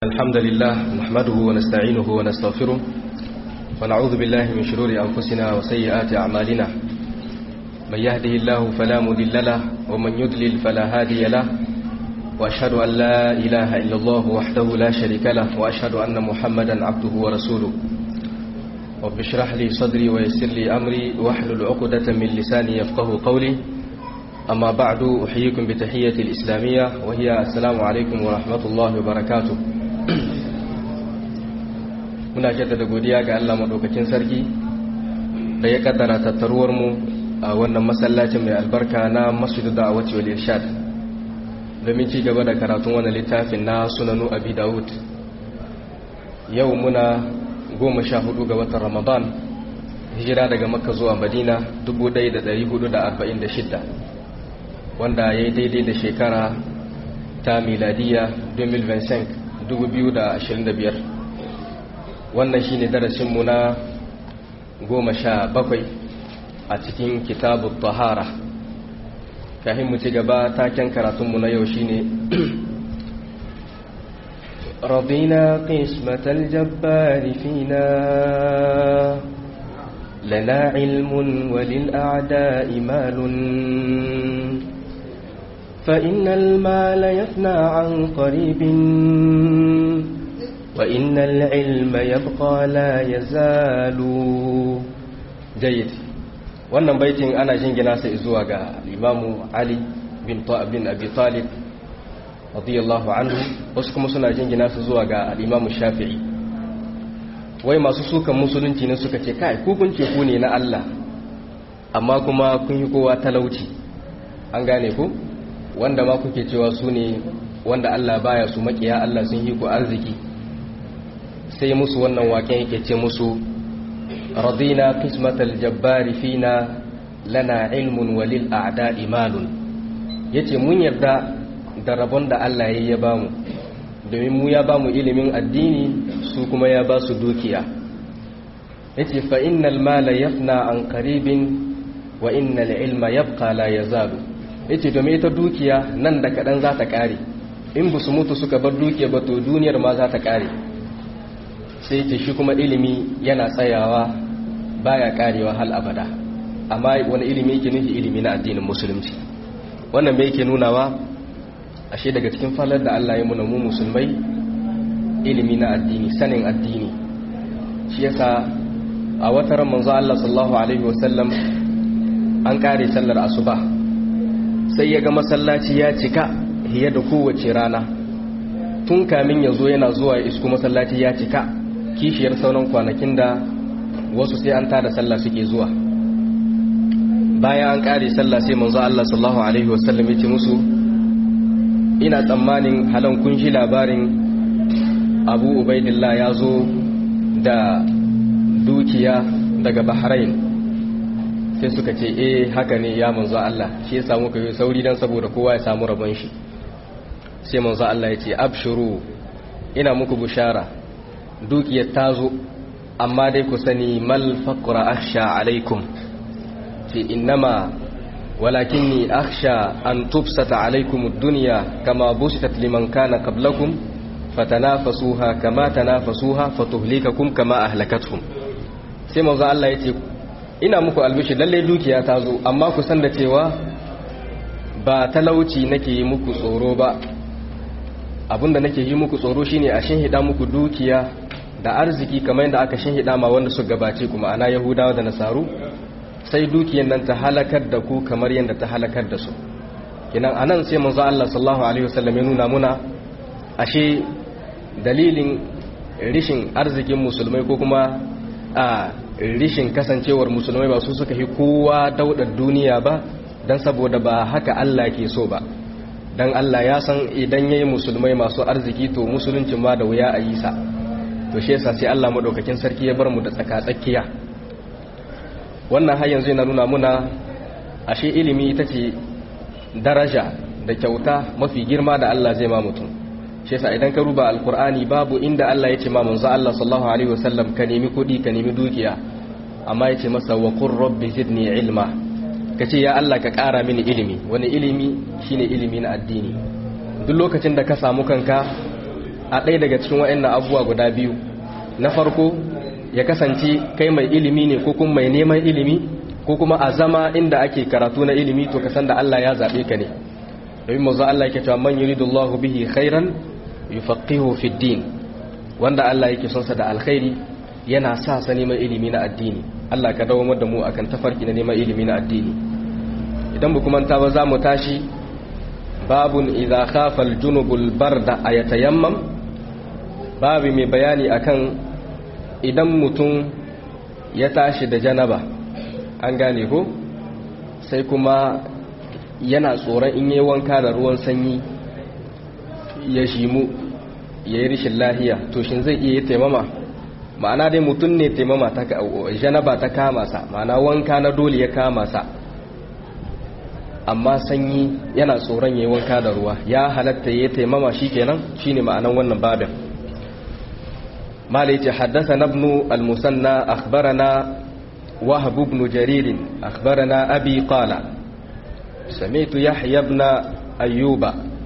الحمد لله نحمده ونستعينه ونستغفره ونعوذ بالله من شرور أنفسنا وسيئات أعمالنا من يهده الله فلا مذل له ومن يضلل فلا هادي له وأشهد أن لا إله إلا الله وحده لا شريك له وأشهد أن محمدا عبده ورسوله رب اشرح لي صدري ويسر لي أمري واحلل عقدة من لساني يفقه قولي أما بعد أحييكم بتحية الإسلامية وهي السلام عليكم ورحمة الله وبركاته muna jaddada godiya ga Allah madaukakin sarki da ya kaddara tattaruwar mu a wannan masallacin mai albarka na Masjid Da'awati wal Irshad domin ci gaba da karatun wannan littafin na Sunanu Abi Dawud yau muna 14 ga watan Ramadan hijira daga Makka zuwa Madina 1446 wanda ya yi daidai da shekara ta miladiya 2025 wannan shine darasinmu na goma sha bakwai a cikin kitabun tahara kafin mu ci gaba taken karatunmu na yau shine رضينا قسمة الجبار فينا لنا علم وللأعداء مال فإن المال يفنى عن قريب وإن العلم يبقى لا يزال جيد wannan baitin ana jingina sai zuwa ga imamu ali bin bin abi talib radiyallahu anhu wasu kuma suna jingina su zuwa ga imamu shafi'i wai masu sukan musulunci ne suka ce kai ku kun ce ku ne na Allah amma kuma kun yi kowa talauci an gane ku wanda ma kuke cewa su ne wanda Allah baya su makiya Allah sun yi ku arziki sai musu wannan waken yake ce musu radina qismatal jabbari fina lana ilmun walil a'da'i malun yace mun yarda da rabon da Allah ya bamu domin mu ya bamu ilimin addini su kuma ya ba su dukiya yace fa innal mala yafna an qaribin wa innal ilma yabqa la yazalu yace domin ita dukiya nan da kadan za ta kare in bu su mutu suka bar dukiya ba to duniyar ma za ta kare sai ce shi kuma ilimi yana tsayawa baya karewa hal abada amma wani ilimi yake nufi ilimi na addinin musulunci wannan bai yake nunawa ashe daga cikin falar da Allah ya muna mu musulmai ilimi na addini sanin addini shi yasa a wata ran manzo Allah sallallahu alaihi wasallam an kare sallar asuba sai ya ga masallaci ya cika hiye da kowace rana tun kamin ya zo yana zuwa ya isku masallaci ya cika kishiyar sauran kwanakin da wasu sai an tada sallah suke zuwa bayan an kare sallah sai manzo Allah sallallahu alaihi wasallam ya ce musu ina tsammanin halan kun shi labarin Abu Ubaidillah ya zo da dukiya daga Bahrain sai suka ce eh haka ne ya manzo Allah shi ya samu kai sauri dan saboda kowa ya samu rabon shi sai manzo Allah ya ce abshuru ina muku bushara dukiyar ta zo amma dai ku sani mal faqra akhsha alaikum fi innama walakinni akhsha an tubsata alaikum ad-dunya kama busitat liman kana qablakum fatanafasuha kama tanafasuha fatuhlikakum kama ahlakatuhum sai manzo Allah ya ce ina muku albishi lalle dukiya ta zo amma ku san da cewa ba talauci nake yi muku tsoro ba abinda nake yi muku tsoro shine a shinhida muku dukiya da arziki kamar yadda aka shinhida ma wanda su gabace kuma ana yahudawa da nasaru sai dukiyan nan ta halakar da ku kamar yadda ta halakar da su kinan anan sai manzo Allah sallallahu alaihi wasallam ya nuna muna ashe dalilin rishin arzikin musulmai ko kuma a rishin kasancewar musulmai ba su suka yi kowa daudar duniya ba dan saboda ba haka Allah ke so ba dan Allah ya san idan yayi musulmai masu arziki to musuluncin ma da wuya a yi sa to shi yasa sai Allah madaukakin sarki ya bar mu da tsaka tsakiya wannan har yanzu yana nuna muna ashe ilimi ita ce daraja da kyauta mafi girma da Allah zai ma mutum shi yasa idan ka ruba alkur'ani babu inda Allah ya ce ma manzo Allah sallallahu alaihi wasallam ka nemi kudi ka nemi dukiya amma ya ce masa wa qur rabbi zidni ilma kace ya Allah ka ƙara mini ilimi wani ilimi shine ilimi na addini duk lokacin da ka samu kanka a ɗaya daga cikin waɗannan abubuwa guda biyu na farko ya kasance kai mai ilimi ne ko kuma mai neman ilimi ko kuma a zama inda ake karatu na ilimi to ka san da Allah ya zaɓe ka ne domin mazu Allah yake cewa man yuridullahu bihi khairan yufaqihu fid din wanda Allah yake son sa da alkhairi yana sa sa neman ilimi na addini Allah ka dawo da mu akan tafarki na neman ilimi na addini idan bu kuma ta ba za mu tashi babun idza khafa al-junubul barda ayatayammam babu mai bayani akan idan mutum ya tashi da janaba an gane ko sai kuma yana tsoron in yi wanka da ruwan sanyi ya shimu ya yi rishin lahiya to shin zai iya yi taimama ma'ana dai mutum ne taimama ta janaba ta kama sa ma'ana wanka na dole ya kama sa amma sanyi yana tsoron ya yi wanka da ruwa ya halatta ya yi taimama shi kenan shi ne ma'anan wannan babin مالك حدثنا ابن المثنى أخبرنا وهب بن جرير أخبرنا أبي قال سمعت يحيى بن أيوب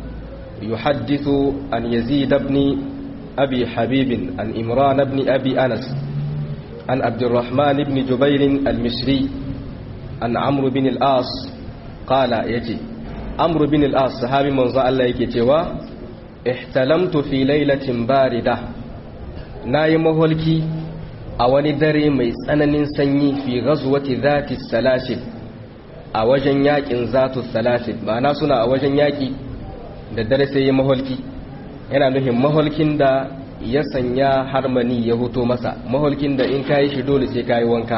يحدث عن يزيد بن أبي حبيب عن إمران بن أبي أنس عن عبد الرحمن بن جبير المصري عن عمرو بن الآص قال يجي عمرو بن الآص صحابي من الله يكي احتلمت في ليلة باردة na yi maholki a wani dare mai tsananin sanyi fi gazuwati zati salasil a wajen yakin zatu salasil ma'ana suna a wajen yaki da dare sai yi maholki yana nufin maholkin da ya sanya harmani ya hoto masa maholkin da in kayi shi dole sai kayi wanka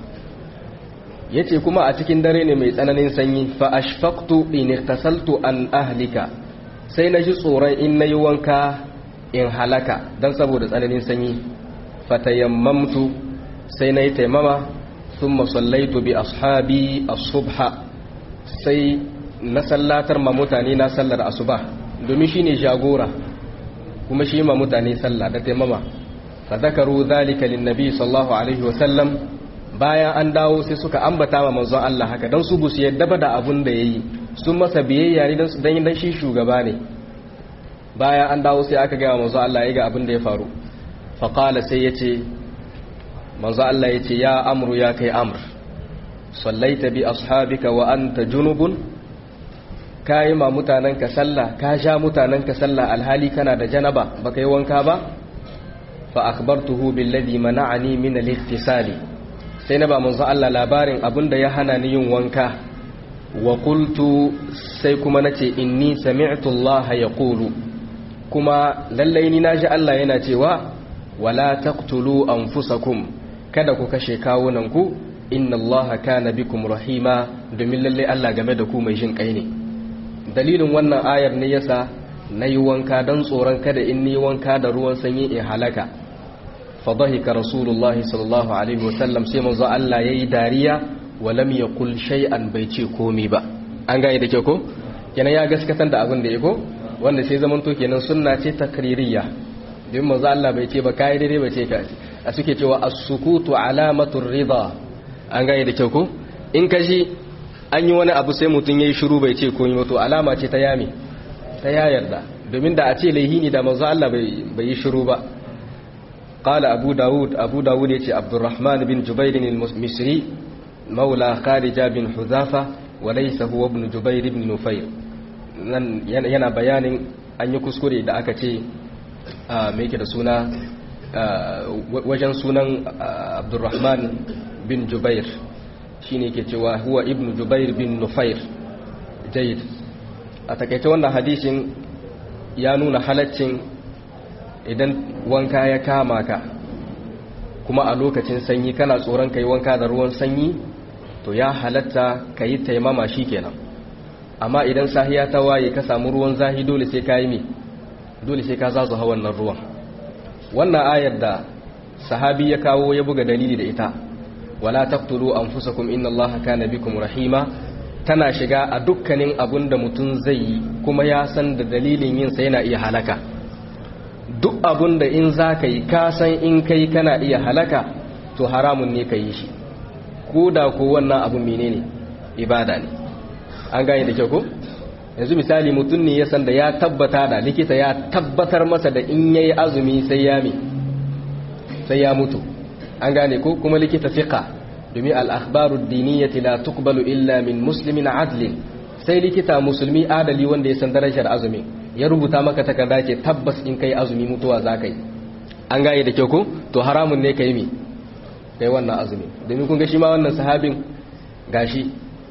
ya ce kuma a cikin dare ne mai tsananin sanyi fa ashfaqtu in iktasaltu an ahlika sai na ji tsoron in na yi wanka in halaka don saboda tsananin sanyi fatayammamtu sai na yi taimama sun masallaitu bi ashabi asubha sai na sallatar ma mutane na sallar asuba domin shi ne jagora kuma shi ma mutane sallah da taimama fa zakaru zalika linnabi sallallahu alaihi wasallam bayan an dawo sai suka ambata ma manzon Allah haka don su busu yadda ba da abun da yayi sun masa biyayya ne don dan shi shugaba ne bayan an dawo sai aka gaya manzo Allah ya ga abin da ya faru faƙala sai ya ce manzo Allah ya ce ya amru ya kai amr sallaita bi ashabika wa anta junubun ka yi ma mutanenka sallah ka sha mutanenka sallah alhali kana da janaba baka yi wanka ba fa akhbartuhu billadhi mana'ani min al-ightisali sai na ba manzo Allah labarin abin da ya hana ni yin wanka wa qultu sai kuma nace inni sami'tu Allah yaqulu kuma lallai ni naji Allah yana cewa wala taqtulu anfusakum kada ku kashe kawunanku inna Allaha kana bikum rahima domin lallai Allah game da ku mai jin kai ne dalilin wannan ayar ne yasa nayi wanka dan tsoron kada in ni wanka da ruwan sanyi in halaka fadhahika rasulullah sallallahu alaihi wasallam sai manzo Allah yayi dariya walam yaqul shay'an bai ce komai ba an ga da ke ko kenan ya gaskatar da abin da ya ko wanda sai zaman to kenan sunna ce takririya don manzo Allah bai ce ba kai daidai bai ce ka a suke cewa as-sukutu alamatur rida an gane da kyau ko in ka ji an yi wani abu sai mutum yayi shiru bai ce komai ba to alama ce ta yami ta ya yarda domin da a ce laihini da manzo Allah bai bai yi shiru ba قال أبو داود أبو داود يتي عبد الرحمن بن جبير المصري مولى خارجة بن حذافة وليس هو ابن جبير بن نفير yana bayanin an yi kuskure da aka ce mai ke da suna wajen sunan abdurrahman bin jubair shi ne ke cewa huwa ibn jubair bin nufair jayid a takaice wannan hadisin ya nuna halaccin idan wanka ya kama ka kuma a lokacin sanyi kana tsoron ka yi wanka da ruwan sanyi to ya halatta ka yi taimama shi kenan amma idan sahiya ta waye ka samu ruwan zahi dole sai ka yi mi dole sai ka zazu ha wannan ruwan wannan ayar da sahabi ya kawo ya buga dalili da ita wala taqtulu anfusakum inna allaha kana bikum rahima tana shiga a dukkanin abun da mutum zai yi kuma ya san da dalilin yin sa yana iya halaka duk abun da in za ka yi ka san in kai kana iya halaka to haramun ne ka yi shi ko da ko wannan abu menene ibada ne an gane da kyau ko yanzu misali mutum ne ya san da ya tabbata da likita ya tabbatar masa da in yayi azumi sai ya mi sai ya mutu an gane ko kuma likita fiqa domin al-akhbaru ad-diniyyati la tuqbalu illa min muslimin adlin sai likita musulmi adali wanda ya san darajar azumi ya rubuta maka takarda ce tabbas in kai azumi mutuwa za ka yi an gane da kyau ko to haramun ne ka yi mi kai wannan azumi domin kun ga shi ma wannan sahabin gashi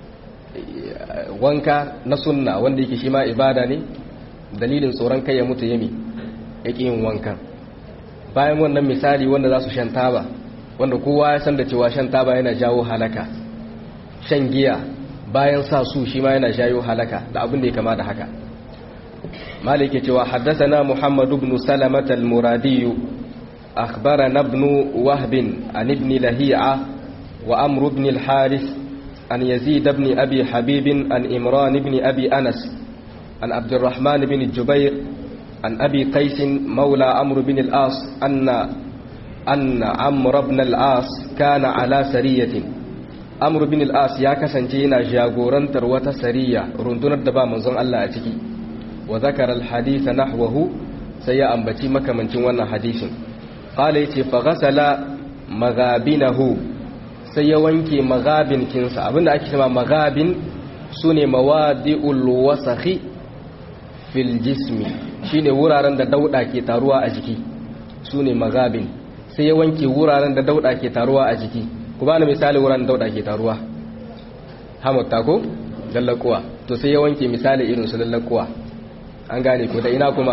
wanka na sunna wanda yake shi ma ibada ne dalilin tsoron kai ya mutu yami yake yin wankan bayan wannan misali wanda za su shan taba wanda kowa ya san da cewa shan taba yana jawo halaka shan giya bayan sa su shi ma yana jawo halaka da abin da ya kama da haka malik ya cewa haddathana muhammad ibn salamat al-muradi akhbarana ibn wahb an ibn lahi'a wa amr ibn al-harith an yazid ibn abi habib an imran ibn abi anas an abd الرحمن بن الجبير عن أبي قيس مولى عمرو بن العاص أن أن عمرو بن العاص كان على سرية عمرو بن العاص يا كسنجينا جاغورنتر وتا سرية رندنا دبا منزون الله أتكي وذكر الحديث نحوه سيا أنبتي مكمنتين وانا حديث قال يتي فغسل مغابنه سيا وانكي مغابن كنسا أبن أكي مغابن سوني موادئ الوسخ fil jismi shine wuraren da dauda ke taruwa a jiki sune magabin sai ya wanke wuraren da dauda ke taruwa a jiki ku bani misali wuraren dauda ke taruwa hamutta ko lallakuwa to sai ya wanke misali irin su lallakuwa an gane ko da ina kuma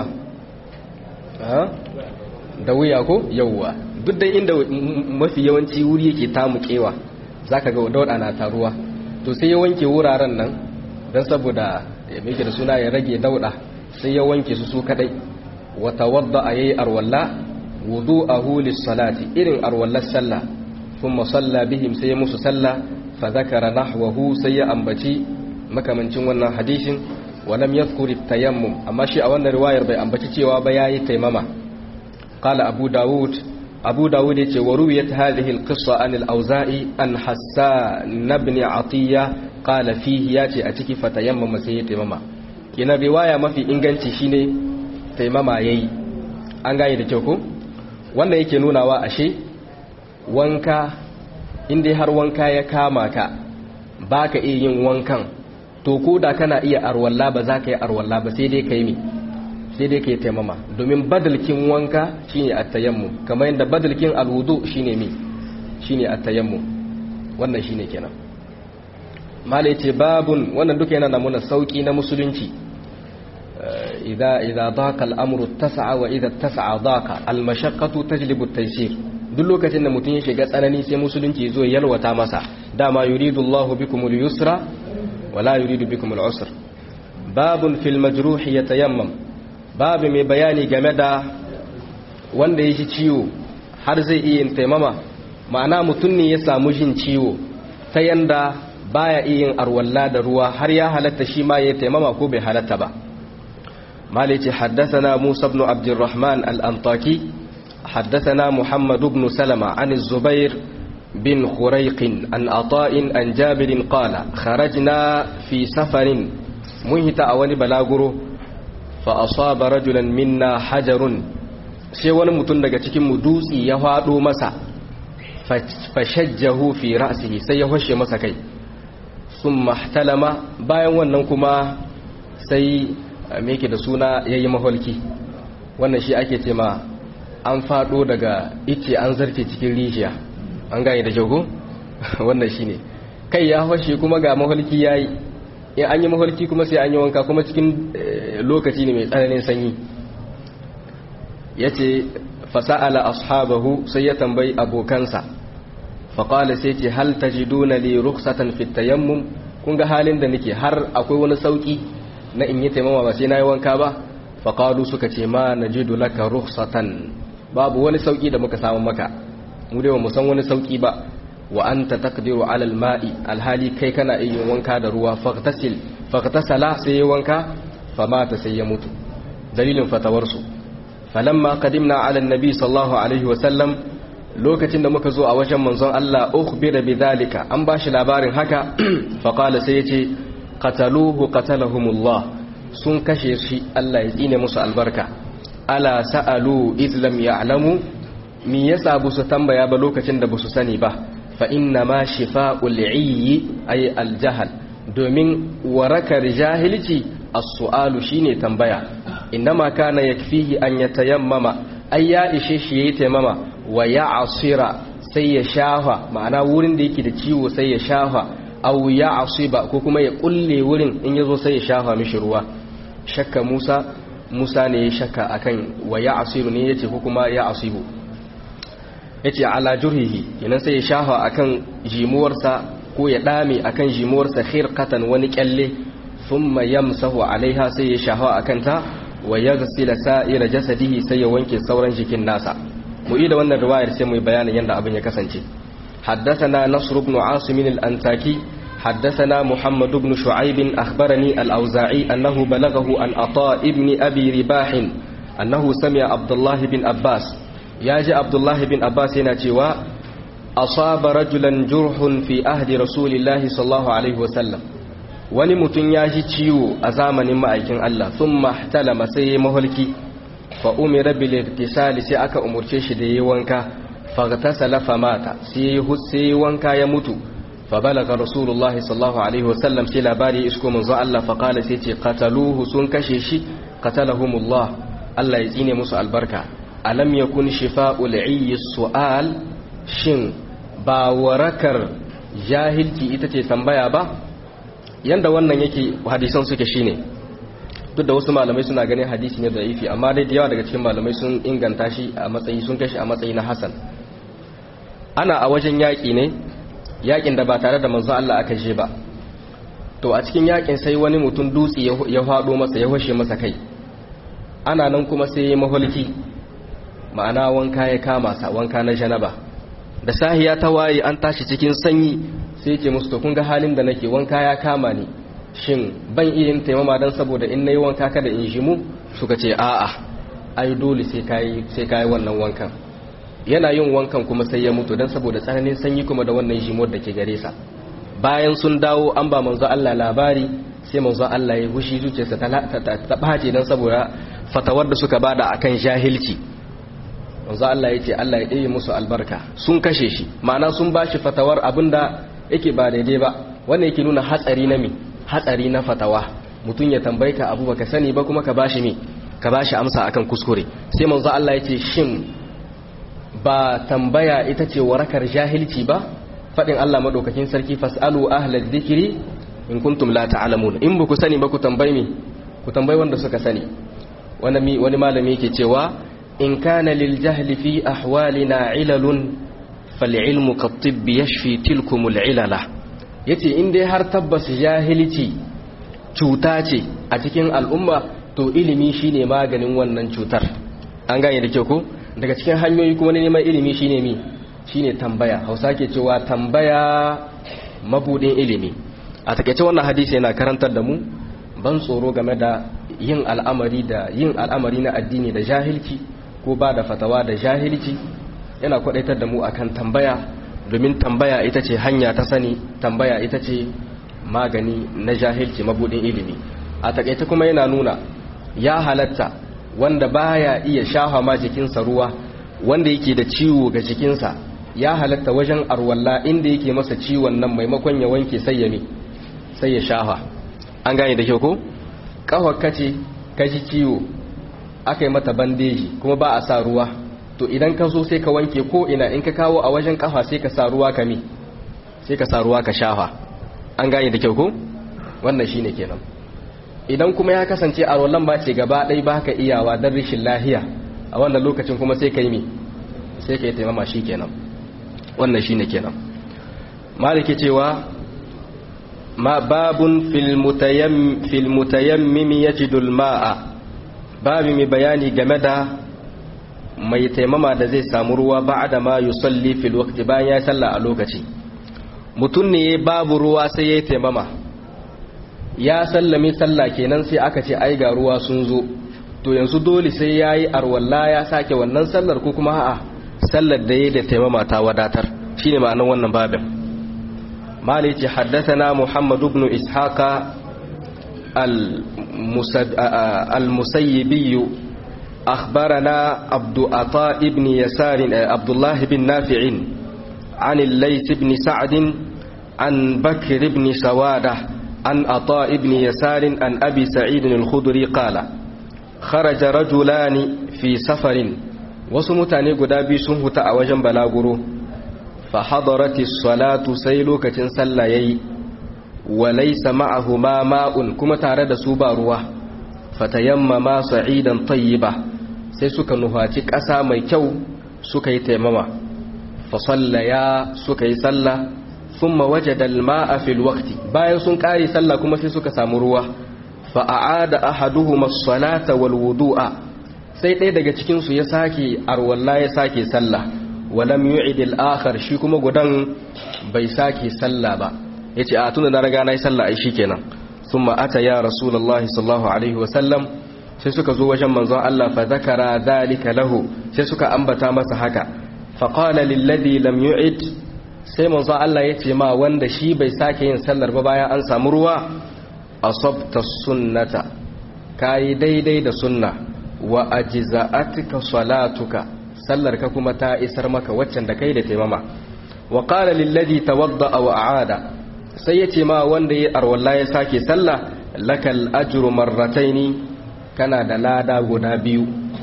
da wuya ko yawwa duk da inda mafi yawanci wuri yake tamukewa zaka ga dauda na taruwa to sai ya wanke wuraren nan don saboda ya mai da suna ya rage dauda sai ya wanke su su kadai wata wadda a yayi arwalla wudu a hulis salati irin arwallar sallah kuma salla bihim sai ya musu sallah fa zakara nahwahu sai ya ambaci makamancin wannan hadisin walam yadhkur tayammum amma shi a wannan riwayar bai ambaci cewa ba yayi taimama qala abu daud abu daud yace wa ruwiyat hadhihi alqissa an al-auza'i an hassan ibn atiya qala fihi yace a ciki fatayammama sai ya taimama kina riwaya mafi inganci shine taimama yayi an gane da kyau ko wannan yake nunawa ashe wanka inda har wanka ya kama ka baka iya yin wankan to ko da kana iya arwalla ba za ka yi arwalla ba sai dai ka yi mi sai dai ka yi taimama domin badalkin wanka shine at-tayammum kamar yadda badalkin alwudu shine mi shine at-tayammum wannan shine kenan malai ce babun wannan duka yana namuna sauki na musulunci idza idza daqa al-amru tasa'a wa idza tasa'a daqa al-mashaqqatu tajlibu at-taysir duk lokacin da mutum ya shiga tsanani sai musulunci zo ya yalwata masa dama yuridu Allahu bikumul yusra wa la yuridu bikumul usra babun fil majruh yatayammam babu mai bayani game da wanda ya ji ciwo har zai iya yin taimama ma'ana mutum ne ya samu jin ciwo ta yanda baya iya yin arwalla da ruwa har ya halatta shi ma ya taimama ko bai halatta ba مالك حدثنا موسى بن عبد الرحمن الأنطاكي حدثنا محمد بن سلمة عن الزبير بن خريق عن عطاء عن جابر قال خرجنا في سفر مهت أول بلاغره فأصاب رجلا منا حجر sai wani mutum daga cikin mu dutse ya faɗo masa fashajjahu fi ra'sihi sai ya hoshe masa kai sun mahtalama bayan wannan kuma sai me yake da suna yayi maholki wannan shi ake ce ma an fado daga ice an zarce cikin rijiya an gane da jago wannan shine kai ya fashe kuma ga maholki yayi in an yi maholki kuma sai an yi wanka kuma cikin lokaci ne mai tsananin sanyi yace fasa'ala ashabahu sai ya tambayi abokansa faqala sai ce hal tajiduna li rukhsatan fit tayammum kun ga halin da nake har akwai wani sauki na in yi taimama ba sai na yi wanka ba faƙalu suka ce ma na jidu laka rukhsatan babu wani sauƙi da muka samu maka mu dai mu san wani sauƙi ba wa anta taqdiru ala alma'i alhali kai kana iya wanka da ruwa faqtasil faqtasala sai ya wanka famata sai ya mutu dalilin fatawar su falamma qadimna ala annabi sallallahu alaihi wa sallam lokacin da muka zo a wajen manzon Allah ukhbira bidhalika an bashi labarin haka faqala sai yace qataluhu qatalahumullah sun kashe shi Allah ya tsine musu albarka ala sa'alu izlam ya'lamu mi yasa bu su tambaya ba lokacin da bu su sani ba fa inna ma shifa'ul 'iyyi ay al-jahl domin warakar jahilci as-su'alu shine tambaya innama kana yakfihi an yatayammama ay ya ishe shi yayi tayammama wa ya'sira sai ya shafa ma'ana wurin da yake da ciwo sai ya shafa aw ya'siba ko kuma ya kulle wurin in yazo sai ya shafa mishi ruwa shakka Musa Musa ne ya shakka akan wa ya'siru ne yace ko kuma ya'sibu yace ala jurhihi kenan sai ya shafa akan jimuwarsa ko ya dame akan jimuwarsa khirqatan wani kyalle thumma yamsahu alaiha sai ya shafa akan ta wa yaghsila sa'ira jasadihi sai ya wanke sauran jikin nasa mu yi da wannan riwayar sai mu yi bayanin yadda abin ya kasance حدثنا نصر بن عاصم الأنتاكي حدثنا محمد بن شعيب أخبرني الأوزاعي أنه بلغه عن عطاء بن أبي رباح أنه سمع عبد الله بن عباس ياجي عبد الله بن عباس يناتيوا أصاب رجلا جرح في أهد رسول الله صلى الله عليه وسلم wani mutum ya ji ciwo a zamanin ma'aikin Allah sun mahtalama sai ya maholki fa umira bil irtisali sai aka umurce shi da yayi wanka faghtasala famata sai sai wanka ya mutu fa balaga rasulullah sallallahu alaihi wasallam sai labari isko manzo Allah fa qala sai ce qataluhu sun kashe shi qatalahumullah Allah ya tsine musu albarka alam yakun shifa'ul ayyi su'al shin ba warakar jahilci ita ce tambaya ba yanda wannan yake hadisan suke shine duk da wasu malamai suna ganin hadisi ne da'ifi amma dai da yawa daga cikin malamai sun inganta shi a matsayi sun kashi a matsayi na hasan ana a wajen yaƙi ne yaƙin da ba tare da manzo Allah aka je ba to a cikin yaƙin sai wani mutum dutse ya faɗo masa ya hoshe masa kai ana nan kuma sai ya maholki ma'ana wanka ya kama sa wanka na janaba da sahiya ta waye an tashi cikin sanyi sai ce musu to kun ga halin da nake wanka ya kama ni shin ban iya yin taimama don saboda in nayi wanka kada in jimu suka ce a'a ai dole sai kai sai kai wannan wankan yana yin wankan kuma sai ya mutu don saboda tsananin sanyi kuma da wannan jimuwar da ke gare sa bayan sun dawo an ba manzo Allah labari sai manzo Allah ya hushi zuciyarsa ta bace don saboda fatawar da suka bada akan jahilci manzo Allah ya ce Allah ya ɗaya musu albarka sun kashe shi ma'ana sun bashi fatawar abinda yake ba daidai ba wannan yake nuna hatsari na mi hatsari na fatawa mutum ya tambayi ka abu baka sani ba kuma ka bashi mi ka bashi amsa akan kuskure sai manzo Allah ya ce shin ba tambaya ita ce warakar jahilci ba fadin Allah madaukakin sarki fasalu ahlal dhikri in kuntum la ta'lamun in ba ku sani ba ku tambayi mi ku tambayi wanda suka sani wani wani malami yake cewa in kana lil jahli fi ahwalina ilalun fal ilmu kat tibbi yashfi tilkumul ilala yace in dai har tabbas jahilci cuta ce a cikin al'umma to ilimi shine maganin wannan cutar an gane da kyau ko daga cikin hanyoyi kuma na neman ilimi shine mi shine tambaya hausa ke cewa tambaya mabudin ilimi a takaice wannan hadisi yana karantar da mu ban tsoro game da yin al'amari da yin al'amari na addini da jahilci ko ba da fatawa da jahilci yana kwadaitar da mu akan tambaya domin tambaya ita ce hanya ta sani tambaya ita ce magani na jahilci mabudin ilimi a takaice kuma yana nuna ya halatta wanda baya iya shafa ma jikinsa ruwa wanda yake da ciwo ga jikinsa ya halatta wajen arwalla inda yake masa ciwon nan maimakon ya wanke sai ya mi sai ya shafa an gane da kyau ko kawar kace ka ji ciwo aka yi mata bandeji kuma ba a sa ruwa to idan ka zo sai ka wanke ko ina in ka kawo a wajen kafa sai ka sa ruwa ka mi sai ka sa ruwa ka shafa an gane da kyau ko wannan shine kenan idan kuma ya kasance a rollan ba ce gaba ɗai ba ka iyawa don rishin lahiya a wannan lokacin kuma sai ka yi mi sai ka yi taimama shi kenan wannan shi ne kenan maliki cewa ma babun filmutayammimi ya jidul ma'a babu mai bayani game da mai taimama da zai samu ruwa ba da ma yusalli fil waqti bayan ya salla a lokaci mutum ne babu ruwa sai ya yi taimama ya sallame sallah kenan sai aka ce ai ga ruwa sun zo to yanzu dole sai yayi arwalla ya sake wannan sallar ko kuma a'a sallar da yayi da taimama ta wadatar shine ma'anar wannan babin mali ce haddathana muhammad ibn ishaqa المسيبي أخبرنا عبد عطاء بن يسار عبد الله بن نافع عن الليث بن سعد عن بكر بن سوادة عن عطاء بن يسار عن أبي سعيد الخدري قال خرج رجلان في سفر وسمتاني قدابي سنه تأوجا بلاغرو فحضرت الصلاة سيلوكة سليي وليس معهما ماء كما تارد سوبا رواه fatayammama sa'idan tayyiba sai suka nufaci ƙasa mai kyau suka yi taimama fa sallaya suka yi sallah thumma wajada al-ma'a fil waqti bayan sun ƙare sallah kuma sai suka samu ruwa fa a'ada ahaduhuma as-salata wal wudu'a sai ɗaya daga cikin su ya sake arwalla ya sake sallah walam yu'id al-akhar shi kuma gudan bai sake sallah ba yace a tunda na riga na yi sallah ai shikenan ثم أتى يا رسول الله صلى الله عليه وسلم sai suka zo wajen manzon Allah fa zakara dhalika lahu sai suka ambata masa haka fa qala lil ladhi lam yu'id sai manzon Allah ya ce ma wanda shi bai sake yin sallar ba bayan an samu ruwa asabta sunnata kai daidai da sunna wa ajza'atka salatuka sallar ka kuma ta isar maka waccan da kai da taimama wa qala lil ladhi tawadda wa a'ada sai ya ce ma wanda ya arwalla ya sake sallah lakal ajru marrataini kana da lada guda biyu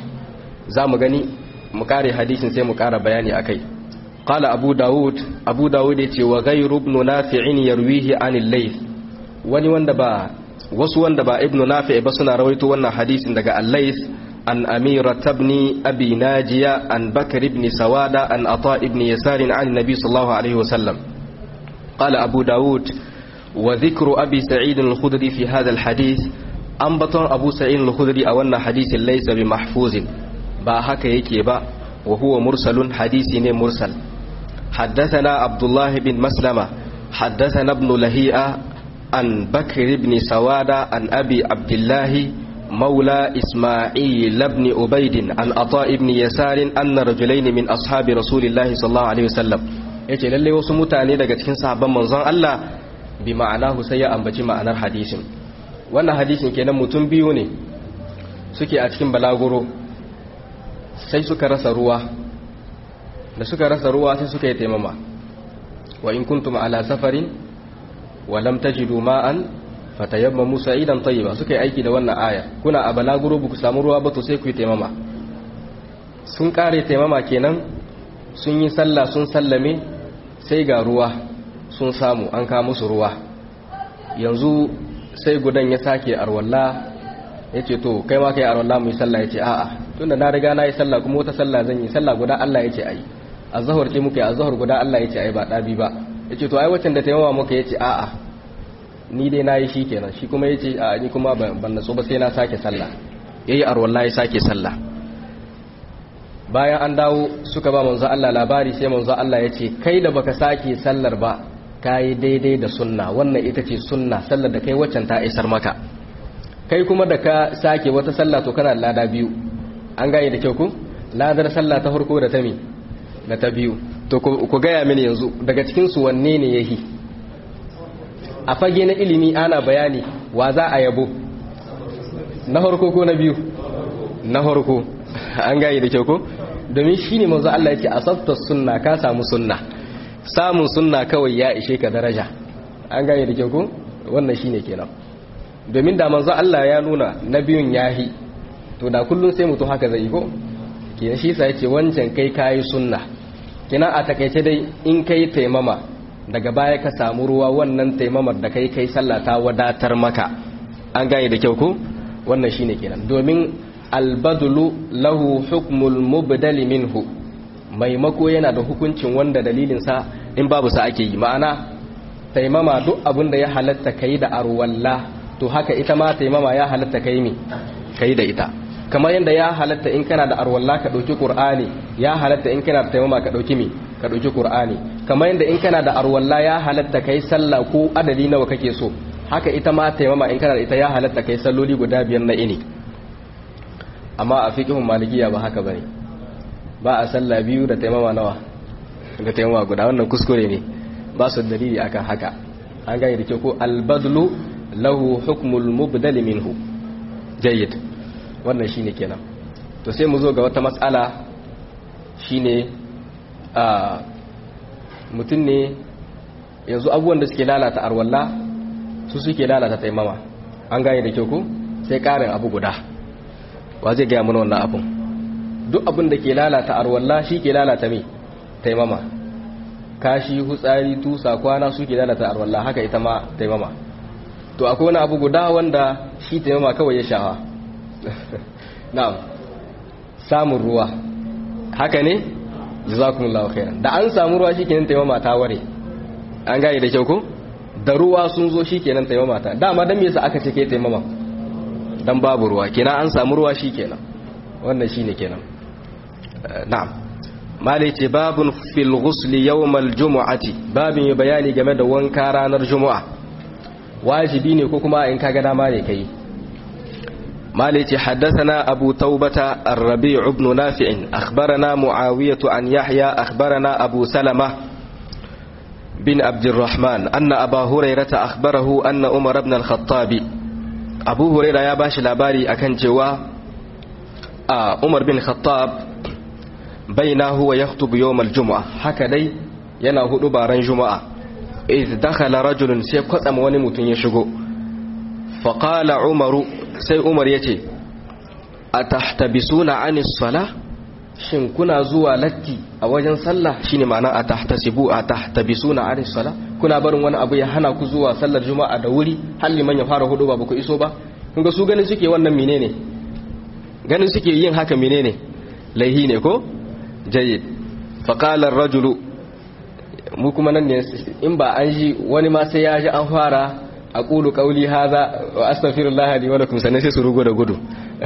za mu gani mu kare hadisin sai mu kara bayani akai qala abu daud abu daud ya ce wa ghayru ibn nafi'in yarwihi anil layth wani wanda ba wasu wanda ba ibn nafi' ba suna rawaito wannan hadisin daga al-layth an amira tabni abi najiya an bakr ibn sawada an ata ibn yasar an nabi sallallahu alaihi wasallam قال أبو داود وذكر أبي سعيد الخدري في هذا الحديث أنبطن أبو سعيد الخدري أولنا حديث ليس بمحفوظ با هكا يكي با وهو مرسل حديث مرسل حدثنا عبد الله بن مسلمة حدثنا ابن لهيئة عن بكر بن سوادة عن أبي عبد الله مولى إسماعيل بن أبيد عن عطاء بن يسار أن رجلين من أصحاب رسول الله صلى الله عليه وسلم ya ce lalle wasu mutane daga cikin sahabban manzon Allah bi ma'anahu sai ya ambaci ma'anar hadisin wannan hadisin kenan mutum biyu ne suke a cikin balaguro sai suka rasa ruwa da suka rasa ruwa sai suka yi taimama wa in kuntum ala safarin wa lam tajidu ma'an fatayammamu sa'idan tayyiba suka yi aiki da wannan aya kuna a balaguro ba ku samu ruwa ba to sai ku yi taimama sun kare taimama kenan sun yi sallah sun sallame sai ga ruwa sun samu an kawo musu ruwa yanzu sai gudan ya sake arwalla ya ce to kai ma kai arwalla mu yi sallah ya ce a'a tunda na riga na yi sallah kuma wata sallah zan yi sallah guda Allah ya ce ai azhar ce muka yi azhar guda Allah ya ce ai ba dabi ba ya ce to ai wacce da taimawa muka ya ce a'a ni dai na yi shi kenan shi kuma ya ce a ni kuma ban natsu ba sai na sake sallah ya yi arwalla ya sake sallah bayan an dawo suka ba manzo Allah labari sai manzo Allah ya ce kai da baka sake sallar ba kayi daidai da sunna wannan ita ce sunna sallar da kai waccan ta isar maka kai kuma da ka sake wata sallah to kana lada biyu an gane da kyau ku ladar sallah ta farko da ta mi da ta biyu to ku gaya mini yanzu daga cikin su wanne ne yahi a fage na ilimi ana bayani wa za a yabo na farko ko na biyu na farko an gane da kyau ko domin shi ne manzo Allah ya ce asabta sunna ka samu sunna samun sunna kawai ya ishe ka daraja an gane da kyau ko wannan shine kenan domin da manzo Allah ya nuna na biyun yahi to da kullun sai mutum haka zai ko kenan shi yasa yace wancan kai kai sunna kina a takaice dai in kai taimama daga baya ka samu ruwa wannan taimamar da kai kai sallah ta wadatar maka an gane da kyau ko wannan shine kenan domin albadulu lahu hukmul mubdali minhu maimako yana da hukuncin wanda dalilinsa in babu sa ake yi ma'ana taimama duk abin da ya halatta kai da arwalla to haka ita ma taimama ya halatta kai mi kai da ita kamar yadda ya halatta in kana da arwalla ka dauki qur'ani ya halatta in kana da taimama ka dauki mi ka dauki qur'ani kamar yadda in kana da arwalla ya halatta kai sallah ko adadi nawa kake so haka ita ma taimama in kana da ita ya halatta kai salloli guda biyar na ini amma a fiqhun malikiya ba haka bane ba a sallah biyu da taimama nawa da taimama guda wannan kuskure ne ba su dalili akan haka an gane da ke ko albadlu lahu hukmul mubdal minhu jayyid wannan shine kenan to sai mu zo ga wata matsala shine a mutum ne yanzu abubuwan da suke lalata arwalla su suke lalata taimama an gane da kyau ko sai karin abu guda wa zai gaya mana wannan abun duk abin da ke lalata arwalla shi ke lalata mai taimama kashi hutsari tusa kwana su ke lalata arwalla haka ita ma taimama to akwai wani abu guda wanda shi taimama kawai ya shawa na'am samun ruwa haka ne jazakumullahu khairan da an samu ruwa shikenan taimama ta ware an gane da kyau ko da ruwa sun zo shikenan taimama ta dama dan me yasa aka ce ke taimama dan babu ruwa kenan an samu ruwa shikenan wannan shine kenan na'am malai ce babun fil ghusli yawmal jumu'ati babin bayani game da wanka ranar jumu'a wajibi ne ko kuma in kaga dama ne kai مالك حدثنا أبو توبة الربيع بن نافع أخبرنا معاوية عن يحيى أخبرنا أبو سلمة بن عبد الرحمن أن أبا هريرة أخبره أن عمر بن الخطاب أبو هريرة يا باش لاباري أكن جوا آه عمر بن الخطاب بينه ويخطب يوم الجمعة هكذا ينا هدو بارن جمعة إذ دخل رجل سيقسم ونمت يشغو فقال عمر sai umar ya ce a tahtabisuna anis sala shin kuna zuwa latti a wajen sallah shine ma'ana a tahtasibu a tahtabisuna anis sala kuna barin wani abu ya hana ku zuwa sallar juma'a da wuri har liman ya fara hudu ba ku iso ba kun ga su ganin suke wannan menene ganin suke yin haka menene laihi ne ko jayyid faqala ar-rajulu mu kuma nan ne in ba an ji wani ma sai ya ji an fara aqulu qawli hadha wa astaghfirullah li wa lakum sanan sai su rugo da gudu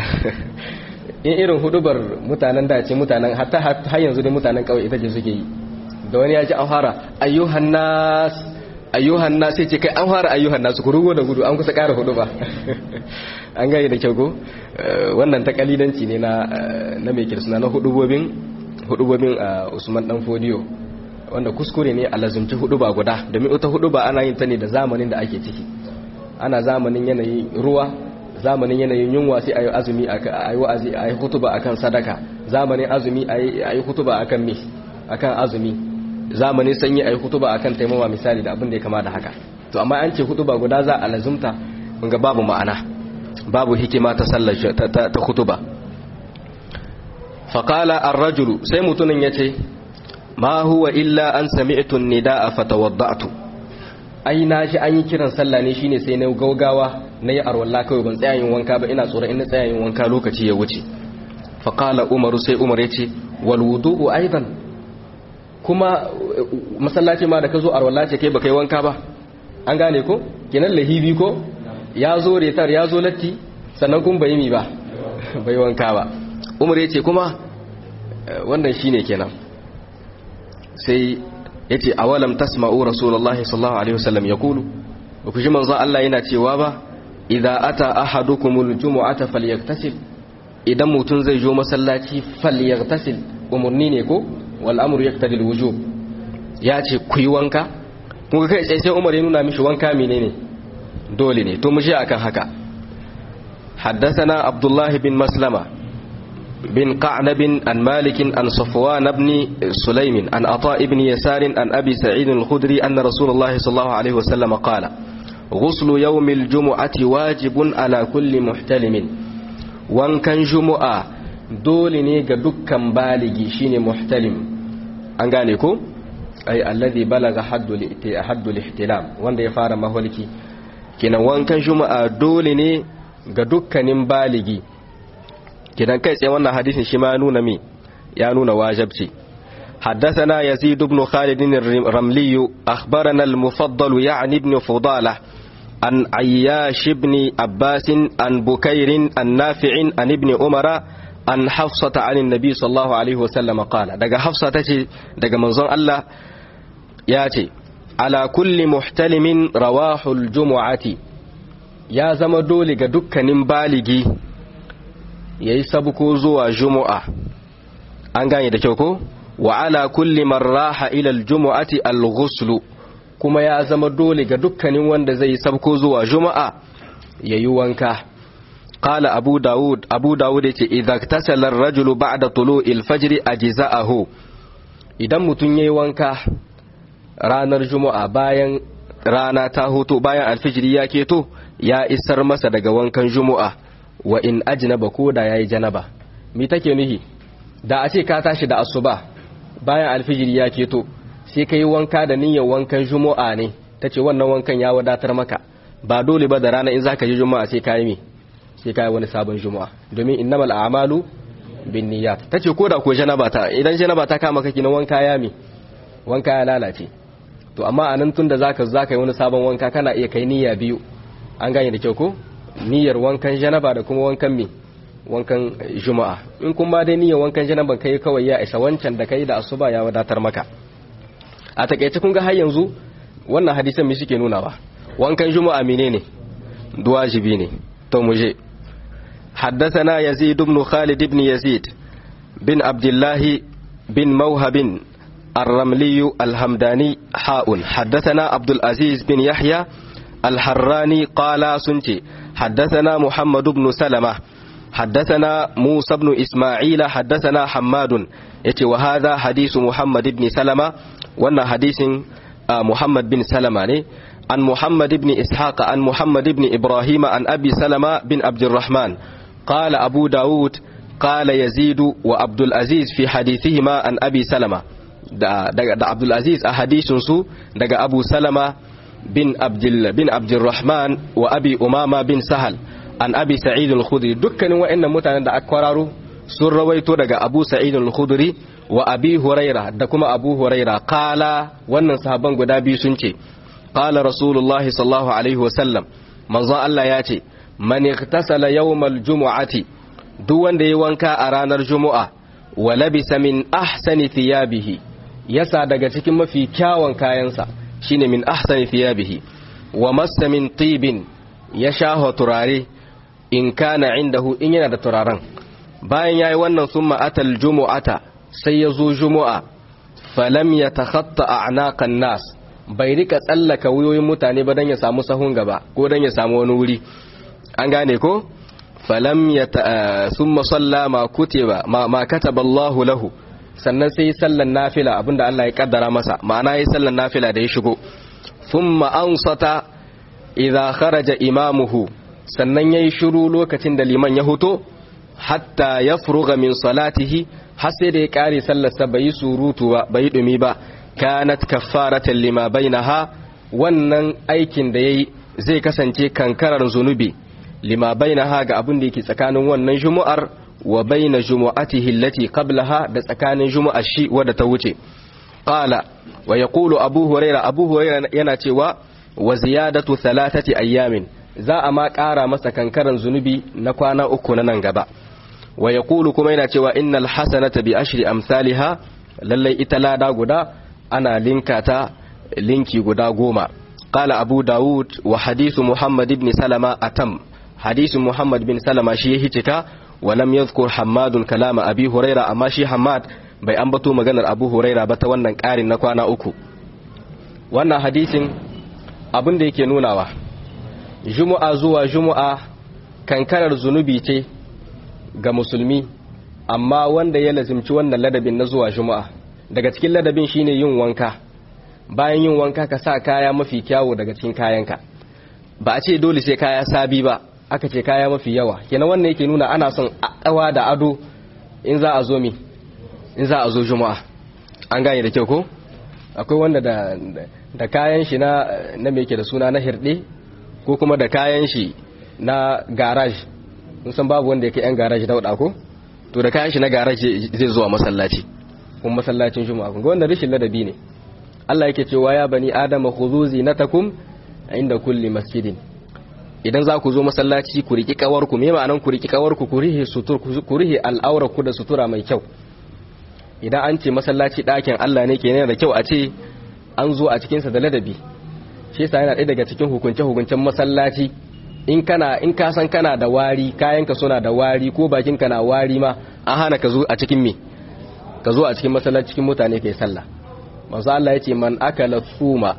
in irin hudubar mutanen da ce mutanen hatta har yanzu dai mutanen kawai ita ce suke yi da wani ya ji an fara ayyuhan nas ayyuhan nas sai ce kai an fara ayyuhan nas ku rugo da gudu an kusa ƙara hudu ba an gane da kyau ko wannan ta kalidanci ne na na mai kirsuna na hudubobin hudubobin Usman dan Fodiyo wanda kuskure ne a lazumci hudu ba guda domin ita hudu ba ana yin ta ne da zamanin da ake ciki ana zamanin yanayin ruwa zamanin yanayin yunwa sai a yi azumi a yi wa'azi a yi hutuba akan sadaka zamanin azumi a yi hutuba akan mi akan azumi zamanin sanyi a yi hutuba akan taimawa misali da abin da ya kama da haka to amma an ce hutuba guda za a lazumta ga babu ma'ana babu hikima ta sallar ta hutuba faqala ar-rajulu sai mutumin yace ma huwa illa an sami'tu an-nidaa fatawadda'tu ai na shi an yi kiran sallah ne shine sai na gaugawa na yi arwalla kawai ban tsaya yin wanka ba ina tsoron ina tsaya yin wanka lokaci ya wuce fa qala umar sai umar yace wal wudu'u aidan kuma masallaci ma da ka zo arwalla ce kai baka yi wanka ba an gane ko kinan lahibi ko ya zo retar ya zo latti sannan kun bai mi ba bai wanka ba umar yace kuma wannan shine kenan sai ya ce awalam tasma'u rasulullahi sallallahu alaihi wasallam ya kulu ba ku ji manzo Allah yana cewa ba idza ata ahadukumul jumu'ata falyaktasil idan mutun zai zo masallaci falyaktasil umurni ne ko wal amru yaqtadi al wujub ya ce ku yi wanka kun kai sai sai Umar ya nuna mishi wanka menene dole ne to mu je akan haka حدثنا عبد الله بن مسلمه بن قعنب عن مالك عن صفوان بن سليم عن عطاء بن يسار عن أبي سعيد الخدري أن رسول الله صلى الله عليه وسلم قال غسل يوم الجمعة واجب على كل محتلم وان كان جمعة dole ne ga dukkan baligi shine muhtalim an gane ko ai alladhi balaga haddul ihtilam wanda ya fara maholki kenan wankan juma'a dole ne ga dukkanin baligi kidan kai tsaye wannan hadisin shi ma nuna mi ya nuna wajibci حدثنا يزيد بن خالد الرملي أخبرنا المفضل يعني ابن فضالة عن عياش بن عباس عن بكير عن نافع عن ابن عمر عن حفصة عن النبي صلى الله عليه وسلم قال دقى حفصة تجي دقى منظر الله ياتي على كل محتلم رواح الجمعة يا زمدولي دكا بالغي ya yi sabuko zuwa jumu'a an gane da kyau ko wa ala kulli man raha ila aljumu'ati alghuslu kuma ya zama dole ga dukkanin wanda zai sabko zuwa juma'a yayi wanka qala abu daud abu daud yace idza tasala ar-rajulu ba'da tulu'il fajr ajza'ahu idan mutun yayi wanka ranar juma'a bayan rana ta hoto bayan alfijiri ya keto ya isar masa daga wankan juma'a wa in ajnaba ko da yayi janaba me take nuhi da a ce ka tashi da asuba bayan alfijiri ya keto sai kai wanka da niyyar wankan juma'a ne tace wannan wankan ya wadatar maka ba dole ba da rana in zaka je juma'a sai kai me sai kai wani sabon juma'a domin innamal a'malu binniyat tace ko da ko janaba ta idan janaba ta kama kake na wanka ya me wanka ya lalace to amma anan tunda zaka zaka yi wani sabon wanka kana iya kai niyya biyu an gane da kyau ko niyyar wankan janaba da kuma wankan me wankan juma'a in kun ba dai niyyar wankan janaba kai kawai ya isa wancan da kai da asuba ya wadatar maka a takeice kun ga har yanzu wannan hadisan me suke nuna ba wankan juma'a menene duwajibi ne to mu je حدثنا يزيد بن خالد بن يزيد بن عبد الله بن موهب الرملي الهمداني حاء حدثنا عبد العزيز بن يحيى الحراني قال سنتي حدثنا محمد بن سلمة حدثنا موسى بن إسماعيل حدثنا حماد يتي وهذا حديث محمد بن سلمة وانا حديث محمد بن سلمة عن محمد بن إسحاق عن محمد بن إبراهيم عن أبي سلمة بن عبد الرحمن قال أبو داود قال يزيد وعبد العزيز في حديثهما عن أبي سلمة da, da, da Abdulaziz a hadisinsu daga Abu Salama bin Abdul bin Abdurrahman wa Abi Umama bin Sahal an Abi Sa'id al-Khudri dukkanin waɗannan mutanen da aka kwararo sun rawaito daga Abu Sa'id al-Khudri wa Abi Huraira da kuma Abu Huraira qala wannan sahaban guda biyu sun ce qala Rasulullah sallallahu alaihi wa sallam manzo Allah ya ce man iktasala yawmal jumu'ati duk wanda yayi wanka a ranar Jumu'a wa labisa min ahsani thiyabihi yasa daga cikin mafi kyawun kayansa shine min ahsani thiyabihi wa massa min tibin ya shaho turare in kana indahu in yana da turaren bayan yayi wannan summa atal jumu'ata sai ya zo jumu'a falam yatakhatta a'naqan nas bai rika tsallaka wuyoyin mutane ba dan ya samu sahun gaba ko dan ya samu wani wuri an gane ko falam ya summa salla ma kutiba ma, ma kataba Allahu lahu sannan sai sallan nafila abinda Allah ya kaddara masa ma'ana yayi sallan nafila da ya shigo thumma ansata idza kharaja imamuhu sannan yayi shiru lokacin da liman ya huto hatta yafruga min salatihi har sai da ya kare sallar sa bai surutu ba bai dumi ba kanat kaffaratan lima bainaha wannan aikin da yayi zai kasance kankarar zunubi lima bainaha ga abin da yake tsakanin wannan jumu'ar wa baina jumu'atihi allati qablaha da tsakanin jumu'ar shi wadda ta wuce qala wa yaqulu abu huraira abu huraira yana cewa wa ziyadatu thalathati ayyamin za a ma ƙara masa kankaran zunubi na kwana uku na nan gaba wa yaqulu kuma yana cewa innal hasanata bi ashri amsalha lallai ita lada guda ana linka ta linki guda goma qala abu daud wa hadithu muhammad ibn salama atam hadisin Muhammad bin Salama shi ya hicika wa lam yadhkur Hammadun kalama Abi Huraira amma shi Hammad bai ambato maganar Abu Huraira ba ta wannan ƙarin na kwana uku wannan hadisin abin da yake nunawa Jumu'a zuwa Jumu'a kankarar zunubi ce ga musulmi amma wanda ya lazimci wannan ladabin na zuwa Jumu'a daga cikin ladabin shine yin wanka bayan yin wanka ka sa kaya mafi kyawu daga cikin kayanka ba a ce dole sai kaya sabi ba aka ce kaya mafi yawa kenan wannan yake nuna ana son kawa da ado in za a zo mi in za a zo juma'a an gane da kyau ko akwai wanda da da kayan shi na na me yake da suna na hirde ko kuma da kayan shi na garage mun san babu wanda yake yan garage dauda ko to da kayan shi na garage zai zuwa masallaci kuma masallacin juma'a kun ga wannan rishin ladabi ne Allah yake cewa ya bani adama khudhu zinatakum inda kulli masjidin idan za ku zo masallaci ku riki kawarku me ma'anan ku riki kawarku ku rihe sutur ku rihe al'aura ku da sutura mai kyau idan an ce masallaci ɗakin Allah ne kenan da kyau a ce an zo a cikin sa da ladabi shi yasa yana ɗaya daga cikin hukunce hukuncen masallaci in kana in ka san kana da wari kayanka suna da wari ko bakinka na wari ma an hana ka zo a cikin me ka zo a cikin masallaci cikin mutane kai sallah manzo Allah ya ce man akala thuma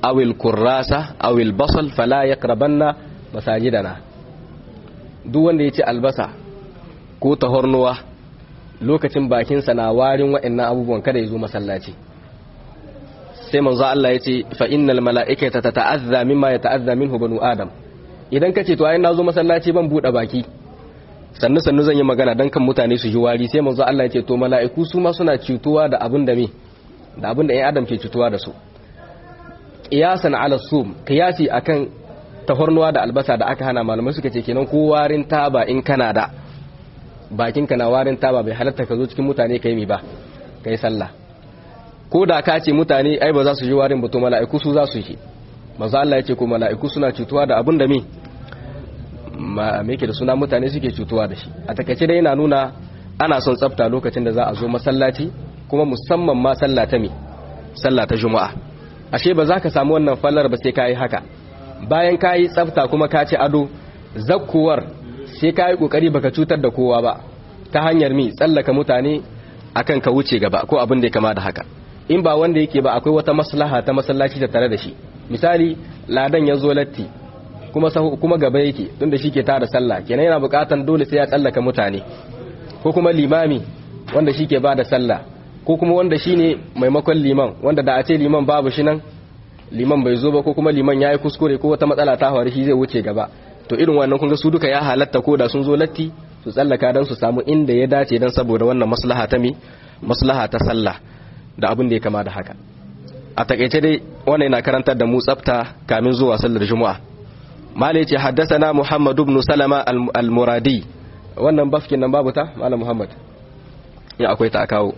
awil kurrasa awil basal fala yaqrabanna masajidana duk wanda ya ci albasa ko tahornuwa lokacin bakinsa na warin waɗannan abubuwan kada ya zo masallaci sai manzo Allah ya ce fa innal mala'ikata tata'azza mimma yata'azza minhu banu adam idan kace to ai na zo masallaci ban bude baki sannu sannu zan yi magana dan kan mutane su ji wari sai manzo Allah ya ce to mala'iku su ma suna cutuwa da abin da me da abin da ɗan adam ke cutuwa da su qiyasan ala sum qiyasi akan tahornuwa da albasa da aka hana malamai suka ce kenan ko warin taba in kana da bakin ka na warin taba bai halatta ka zo cikin mutane kai mi ba kai sallah ko da ka ce mutane ai ba za su ji warin ba to mala'iku su za su yi manzo Allah ya ce ko mala'iku suna cutuwa da abin da me ma me yake da suna mutane suke cutuwa da shi a takaice dai yana nuna ana son tsafta lokacin da za a zo masallaci kuma musamman ma sallah ta me sallah ta juma'a ashe ba za ka samu wannan fallar ba sai kai haka bayan kai tsafta kuma ka ci ado zakkuwar sai kai kokari baka cutar da kowa ba ta hanyar mi tsallaka mutane akan ka wuce gaba ko abin da ya kama da haka in ba wanda yake ba akwai wata maslaha ta masallaci ta tare da shi misali ladan ya zo latti kuma kuma gaba yake tunda shi ke tada sallah kenan yana bukatan dole sai ya tsallaka mutane ko kuma limami wanda shi ke ba da sallah ko kuma wanda shi ne maimakon liman wanda da a ce liman babu shi nan liman bai zo ba ko kuma liman ya yi kuskure ko wata matsala ta faru shi zai wuce gaba to irin wannan kun ga su duka ya halatta ko da sun zo latti su tsallaka don su samu inda ya dace don saboda wannan maslaha ta mi maslaha ta sallah da abin da ya kama da haka a takaice dai wannan yana karantar da mu tsafta kamin zuwa sallar juma'a malai ce haddasana muhammad ibn salama al-muradi wannan bafkin nan babu ta malam muhammad ya akwai ta kawo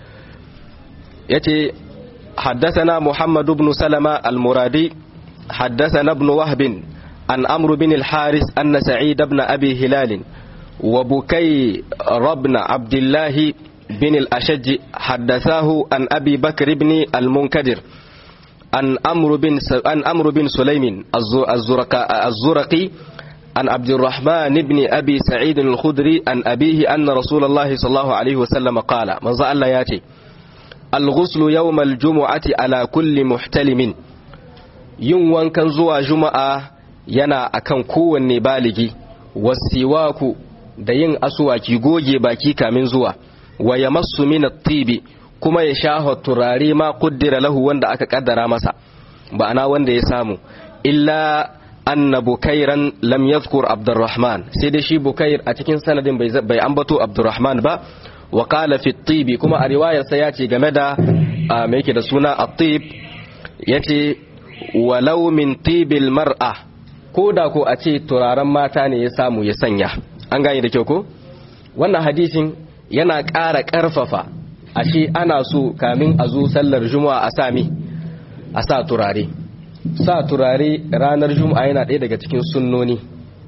yace haddasana muhammad ibn salama al-muradi haddasana ibn wahb an amr bin al-haris anna sa'id ibn abi hilal wa bukay ibn abdullah bin al-ashaj haddathahu an abi bakr ibn al-munkadir عن أمر بن عن أمر بن سليم الزرقي عن عبد الرحمن بن أبي سعيد الخدري عن أبيه أن رسول الله صلى الله عليه وسلم قال من زال ياتي الغسل يوم الجمعة على كل محتلم yin wankan zuwa juma'a yana akan kowanne baligi wasiwaku da yin asuwaki goge baki kamin zuwa wa yamassu min at-tibi kuma ya sha turare ma kuddira lahu wanda aka kaddara masa ba'ana wanda ya samu illa anna bukairan lam yadhkur abdurrahman sai dai shi bukair a cikin sanadin bai ambato abdurrahman ba wa qala fi tibi kuma a riwayar sa yace game da me yake da suna at-tib yace walau min tibil mar'a ko da ko a ce turaren mata ne ya samu ya sanya an gane da kyau ko wannan hadisin yana ƙara ƙarfafa ashe ana so kamin a zo sallar juma'a a sami a sa turare sa turare ranar juma'a yana ɗaya daga cikin sunnoni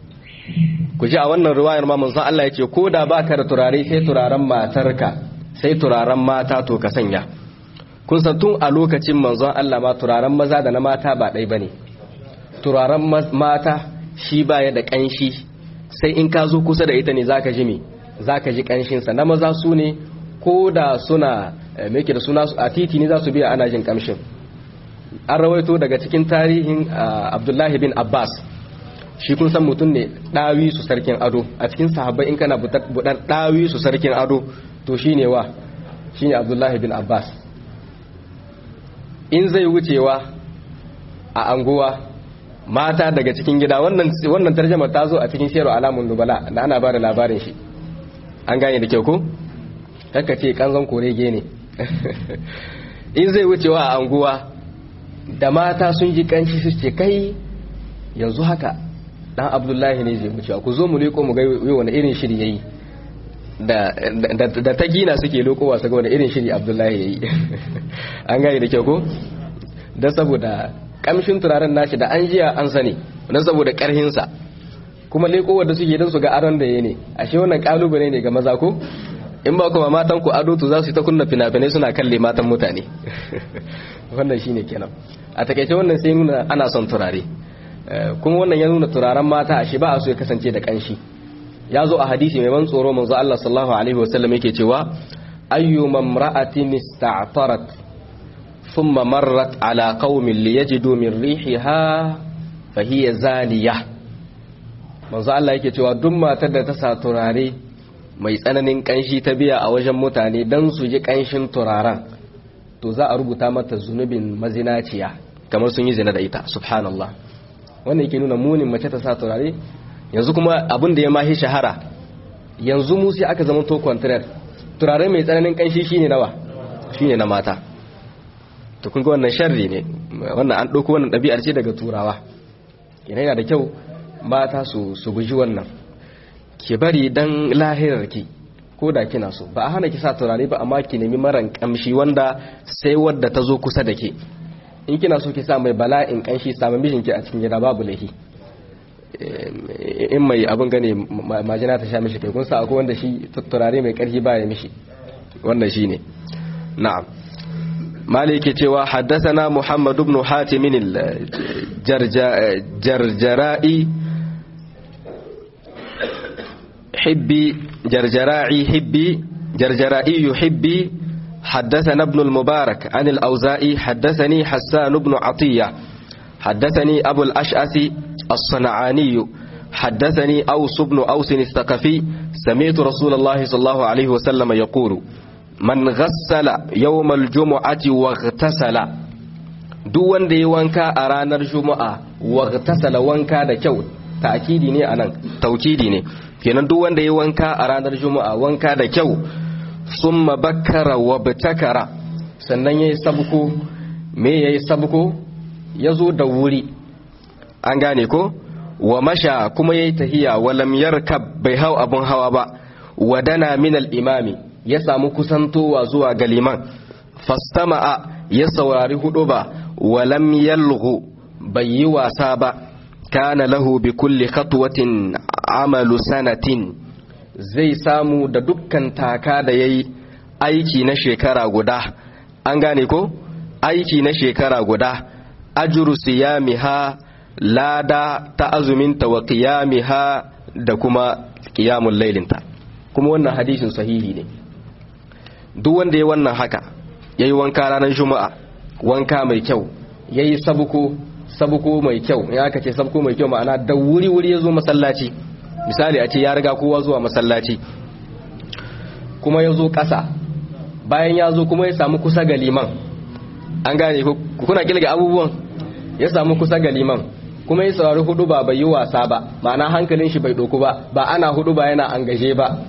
ku ji a wannan ruwayar ma manzon Allah ya ce ko da baka da turare sai turaren matarka sai turaren mata to ka sanya kun san tun a lokacin manzon Allah ma turaren maza da na mata ba ɗai bane turaren mata shi baya da ƙanshi sai in ka zo kusa da ita ne zaka ji me zaka ji ƙanshinsa na maza su ne ko da suna meke da suna a titi ne za su biya ana jin kamshin an rawaito daga cikin tarihin abdullahi bin abbas shi kun san mutum ne ɗawi su sarkin ado a cikin sahabbai in kana buɗar ɗawi su sarkin ado to shi ne wa shi ne abdullahi bin abbas in zai wucewa a anguwa mata daga cikin gida wannan tarjama ta zo a cikin shero alamun nubala da ana ba da labarin shi an gane da kyau ko? kaka ce kanzon korege ne in zai wucewa a anguwa da mata sun ji kanshi su ce kai yanzu haka dan abdullahi ne zai wucewa ku zo mu leko mu ga wani irin shiri yayi da ta gina suke lokowa su ga wani irin shiri abdullahi yayi an gane da kyau ko don saboda kamshin turaren nashi da an jiya an sani don saboda karhinsa kuma lekowa da suke don su ga aron da ya ne ashe wannan kalubale ne ga maza ko in ba kuma matan ku ado to za su yi ta kunna fina-finai suna kalle matan mutane wannan shine kenan a takaice wannan sai nuna ana son turare kuma wannan ya nuna turaren mata a shi ba a so ya kasance da kanshi ya zo a hadisi mai ban tsoro manzo Allah sallallahu alaihi wasallam yake cewa ayyu mamra'atin ista'tarat thumma marrat ala qaumin liyajidu min rihiha fa hiya zaniya manzo Allah yake cewa duk matar da ta sa turare mai tsananin kanshi ta biya a wajen mutane dan su ji kanshin turaren to za a rubuta mata zunubin mazinaciya kamar sun yi zina da ita subhanallah wannan yake nuna munin mace ta sa turare yanzu kuma abin da ya mahi shahara yanzu mu sai aka zama to contraire turare mai tsananin kanshi shine nawa shine na mata to kun ga wannan sharri ne wannan an dauko wannan dabi'ar ce daga turawa yana yana da kyau mata su su guji wannan ki bari dan lahirar ki ko da kina so ba a hana ki sa turare ba amma ki nemi maran kamshi wanda sai wadda ta zo kusa da ke in kina so ki sa mai bala'in kanshi samun mijinki a cikin gida babu lahi in mai abin gane majina ta sha mishi kai kun sa akwai wanda shi turare mai karfi baya mishi wannan shine na'am maliki cewa haddathana muhammad ibn hatim al-jarjara'i hibbi jarjara'i hibbi jarjara'i yuhibbi حدثنا ابن المبارك عن الأوزائي حدثني حسان بن عطية حدثني أبو الأشعث الصنعاني حدثني أوس بن أوس الثقفي سمعت رسول الله صلى الله عليه وسلم يقول من غسل يوم الجمعة واغتسل duk wanda ya wanka a ranar juma'a waghtasala wanka da kyau ta'kidi ne anan taukidi ne kenan duk wanda ya wanka a ranar juma'a wanka da kyau summa bakkara wa bitakara sannan yayi sabko me yayi sabko yazo da wuri an gane ko wa masha kuma yayi tahiya wa lam yarkab bai hau abun hawa ba wadana min al-imami ya samu kusantowa zuwa ga liman fastama'a ya saurari hudu ba wa lam yalghu bai yi wasa ba kana lahu bi kulli khatwatin amalu sanatin zai samu da dukkan taka da yayi aiki na shekara guda an gane ko aiki na shekara guda ajru siyamiha lada ta azuminta wa qiyamiha da kuma qiyamul lailinta kuma wannan hadisin sahihi ne duk wanda ya wannan haka yayi wanka ranar juma'a wanka mai kyau yayi sabuko sabuko mai kyau in aka ce sabuko mai kyau ma'ana da wuri wuri ya zo masallaci misali a ce ya riga kowa zuwa masallaci kuma ya zo ƙasa bayan ya zo kuma ya samu kusa ga liman an gane kuna kilga abubuwan ya samu kusa ga liman kuma ya saurari hudu ba bai yi wasa ba ma'ana hankalin shi bai doku ba ba ana hudu ba yana an gaje ba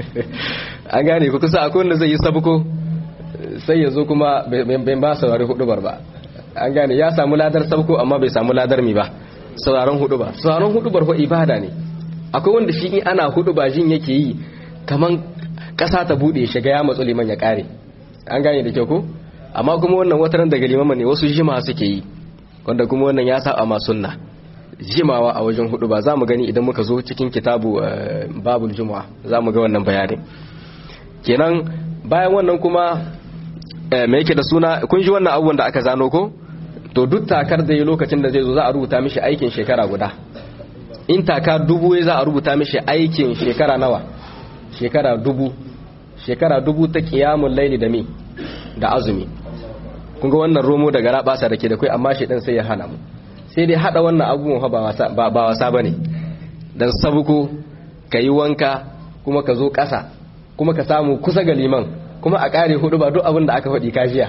an gane ku kusa akwai wanda zai yi sabuko sai ya zo kuma bai ba saurari hudu ba an gane ya samu ladar sabuko amma bai samu ladar mi ba sauraron hudu ba sauraron hudu bar ibada ne akwai wanda shi in ana hudu ba jin yake yi kaman kasa ta bude shiga ya matsu liman ya kare an gane da kyau ko amma kuma wannan wataran daga liman ne wasu jima suke yi wanda kuma wannan ya saba ma sunna jimawa a wajen hudu ba za mu gani idan muka zo cikin kitabu babul juma'a za mu ga wannan bayanin kenan bayan wannan kuma me yake da suna kun ji wannan abubuwan da aka zano ko to duk takar da yi lokacin da zai zo za a rubuta mishi aikin shekara guda in taka dubu za a rubuta mishi aikin shekara nawa shekara dubu shekara dubu ta kiyamun laili da mi da azumi kun ga wannan romo daga rabasa da ke da kai amma shi dan sai ya hana mu sai dai hada wannan abubuwan ba wasa ba wasa bane dan sabuko kayi wanka kuma ka zo kasa kuma ka samu kusa ga liman kuma a kare hudu ba duk abin da aka faɗi kajiya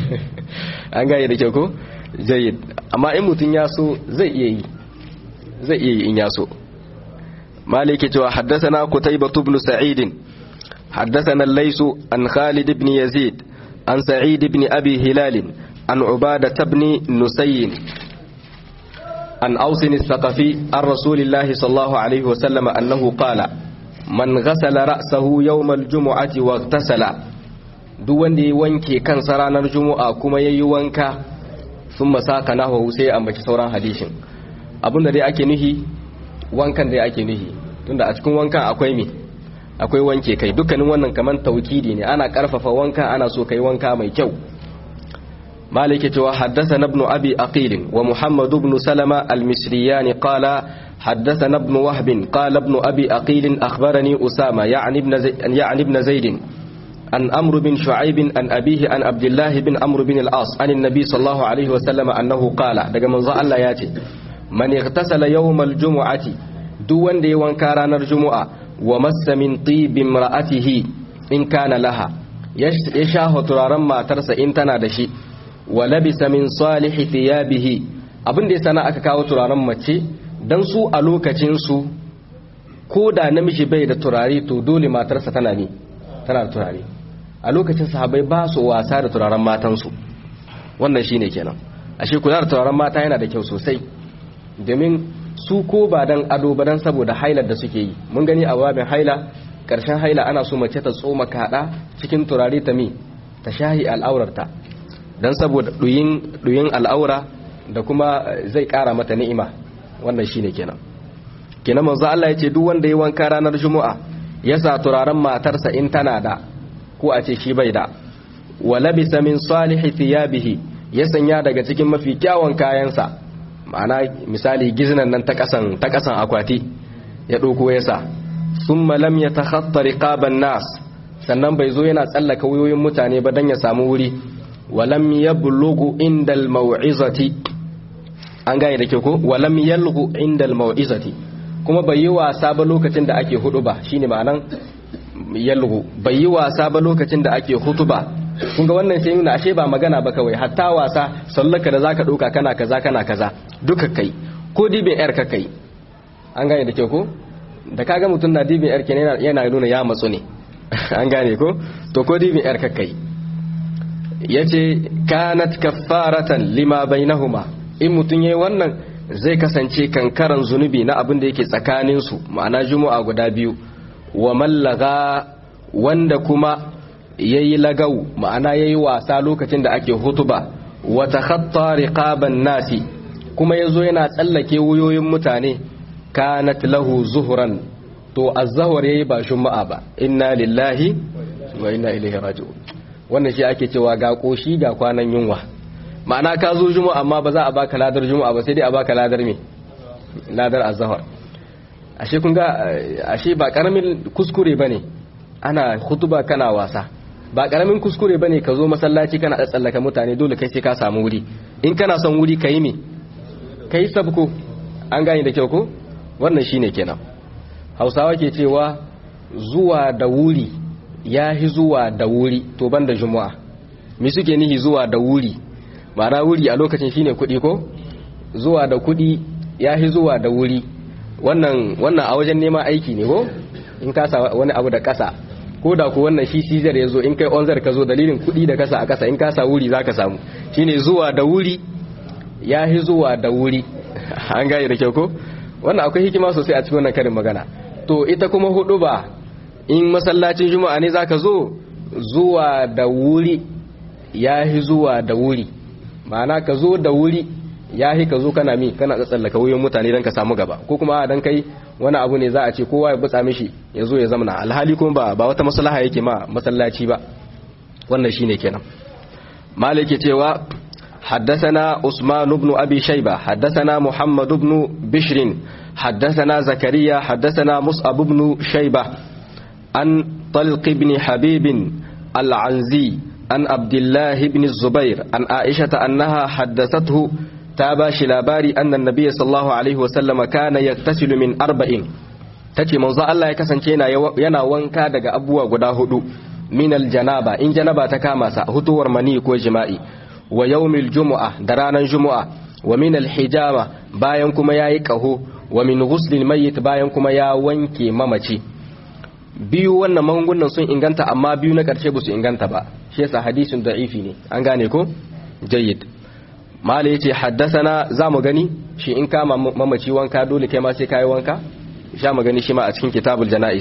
an gane da kyau ko jayyid amma in mutum ya so zai iya yi zai iya yi in ya so maliki cewa haddathana qutaybah ibn sa'id haddathana al-lays an khalid ibn yazid an sa'id ibn abi hilal an ubadah ibn nusayy an aus al-thaqafi an rasulillahi sallallahu alayhi wa sallam annahu qala man ghasala ra'sahu yawm al-jum'ati wa ightasala duk wanda ya wanke kansa ranar juma'a kuma yayi wanka sun masaka nahu sai ambaci sauran hadishin abinda dai ake nuhi wankan dai ake nuhi tunda a cikin wankan akwai me akwai wanke kai dukkanin wannan kaman taukidi ne ana karfafa wanka ana so kai wanka mai kyau مالك حدثنا ابن أبي أقيل ومحمد بن سلمة المصريان قال حدثنا ابن وهب قال ابن أبي أقيل أخبرني أسامة يعني ابن, زي يعني ابن زيد عن أمر بن شعيب عن أبيه عن عبد الله بن أمر بن العاص عن النبي صلى الله عليه وسلم أنه قال دقى من الله ياتي من اغتسل يوم الجمعة دون دي وانكاران الجمعة ومس من طيب امرأته إن كان لها يشاه ترارا ما ترس إن تنادشي ولبس من صالح ثيابه abin da ya sana aka kawo turaren mace don su a lokacinsu ko da namiji bai da turare to dole matarsa tana ne tana da turare a lokacin sahabai ba su wasa da turaren matansu wannan shine kenan ashe kula da turaren mata yana da kyau sosai domin su ko ba dan ado ba dan saboda hailar da suke yi mun gani a babin haila karshen haila ana so mace ta tsoma kada cikin turare ta mi ta shahi al'aurarta dan saboda duyin duyin al'aura da kuma zai kara mata ni'ima wannan shine kenan kenan manzo Allah yace duk wanda ya wanka ranar juma'a ya sa turaren matarsa in tana da ko a ce shi bai da wa labisa min salihi thiyabihi ya sanya daga cikin mafi kyawun kayansa ma'ana misali giznan nan ta kasan ta kasan akwati ya dauko ya sa thumma lam yatakhatta riqaban nas sannan bai zo yana tsallaka wuyoyin mutane ba dan ya samu wuri wa lam yablughu indal mau'izati an gane da ke ko wa lam yalghu indal mau'izati kuma bai yi wasa ba lokacin da ake hudu ba shine ma'anan yalgu bai yi wasa ba lokacin da ake hutu ba kun ga wannan sai nuna ashe ba magana ba kawai hatta wasa sallaka da zaka dauka kana kaza kana kaza duka kai ko dibin yar ka kai an gane da kyau ko da kaga mutum na dibin yar kenan yana nuna ya matsu ne an gane ko to ko dibin yar ka kai yace kanat kaffaratan lima bainahuma in mutum yayi wannan zai kasance kankaran zunubi na abin da yake tsakaninsu ma'ana juma'a guda biyu wa mallaga wanda kuma ya yi lagau ma'ana ya yi wasa lokacin da ake hutuba wata hatta riqaban nasi kuma ya zo yana tsallake wuyoyin mutane kanat lahu zuhuran to azzahar ya yi ba juma'a ba inna lillahi wa inna ilaihi raji'un wannan shi ake cewa ga koshi ga kwanan yunwa ma'ana ka zo juma'a amma ba za a baka ladar juma'a ba sai dai a baka ladar me ladar azhar ashe kun ga ashe ba karamin kuskure bane ana khutuba kana wasa ba karamin kuskure bane ka zo masallaci kana tsallaka mutane dole kai sai ka samu wuri in kana son wuri kai me kai sabko an gane da kyau ko wannan shine kenan Hausawa ke cewa zuwa da wuri yahi zuwa da wuri to banda juma'a me suke nihi zuwa da wuri ma'ana wuri a lokacin shine kuɗi ko zuwa da kuɗi ya fi zuwa da wuri wannan wannan a wajen neman aiki ne ko in kasa wani abu da kasa ko da ku wannan shi sizar ya zo in kai onzar ka zo dalilin kuɗi da kasa a kasa in kasa wuri za ka samu shine zuwa da wuri ya fi zuwa da wuri an gane da kyau ko wannan akwai hikima sosai a cikin wannan karin magana to ita kuma hudu ba in masallacin juma'a ne za ka zo zuwa da wuri ya fi zuwa da wuri ma'ana ka zo da wuri ya ka zo kana mi kana tsallaka wuyan mutane don ka samu gaba ko kuma dan kai wani abu ne za a ce kowa ya butsa mishi ya zo ya zamana alhali kuma ba ba wata maslaha yake ma masallaci ba wannan shine kenan malik cewa حدثنا عثمان بن أبي شيبة حدثنا محمد بن بشر حدثنا زكريا حدثنا مصعب بن شيبة عن طلق بن حبيب العنزي عن عبد الله بن الزبير عن عائشة أنها حدثته تاباش لاباري أن النبي صلى الله عليه وسلم كان يغتسل من أربعين tace manzo Allah ya kasance yana yana wanka daga abubuwa guda hudu min aljanaba in janaba ta kama sa hutuwar mani ko jima'i wa yawmil jumu'a da ranar jumu'a wa min alhijama bayan kuma yayi kaho wa min ghuslil mayyit bayan kuma ya wanke mamaci biyu wannan magungunan sun inganta amma biyu na karshe ba su inganta ba shi yasa hadisin da'ifi ne an gane ko jayyid mala yace haddathana zamu gani shi in kama mamaci wanka dole kai ma sai kai wanka sha magani shi ma a cikin kitabul janais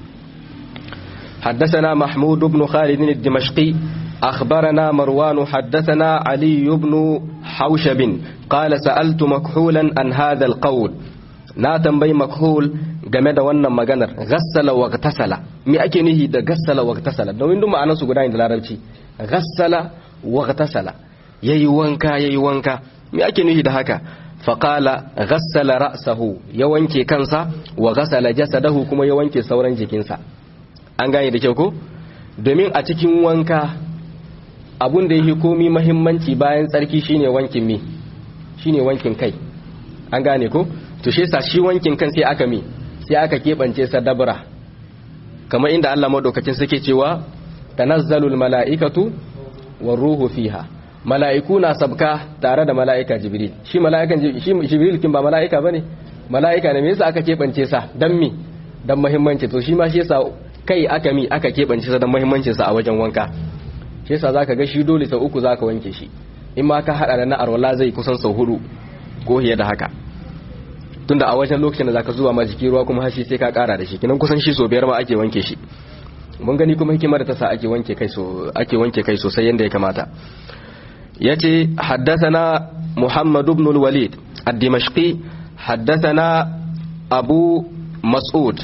حدثنا محمود بن خالد الدمشقي أخبرنا مروان حدثنا علي بن حوشب قال سألت مكحولا عن هذا القول ناتن بي مكحول game da wannan maganar ghassala wa tasala me ake nihi da ghassala wa tasala domin duk ma'anar su guda ne da larabci ghassala wa tasala yayi wanka yayi wanka me ake nihi da haka faqala ghassala ra'sahu ya wanke kansa wa ghassala jasadahu kuma ya wanke sauran jikinsa an gane da kyau ko domin a cikin wanka abun da yake komi mahimmanci bayan tsarki shine wankin mi shine wankin kai an gane ko to shi yasa shi wankin kan sai aka mi sai aka kebance sa dabra kamar inda Allah madaukakin suke cewa tanazzalul mala'ikatu war ruhu fiha mala'iku na sabka tare da mala'ika jibril shi mala'ikan shi jibril kin ba mala'ika bane mala'ika ne me yasa aka kebance sa dan mi dan muhimmanci to shi ma shi yasa kai aka mi aka kebance sa dan muhimmancin sa a wajen wanka shi yasa zaka ga shi dole sau uku zaka wanke shi in ma ka hada da na arwala zai kusan sau hudu ko hiye da haka tunda a wajen lokacin da zaka zuwa ma jiki ruwa kuma hashi sai ka kara da shi kinan kusan shi so biyar ma ake wanke shi mun gani kuma hikimar da ta sa ake wanke kai so ake wanke kai sosai yanda ya kamata yace haddathana muhammad ibn al-walid ad-dimashqi haddathana abu mas'ud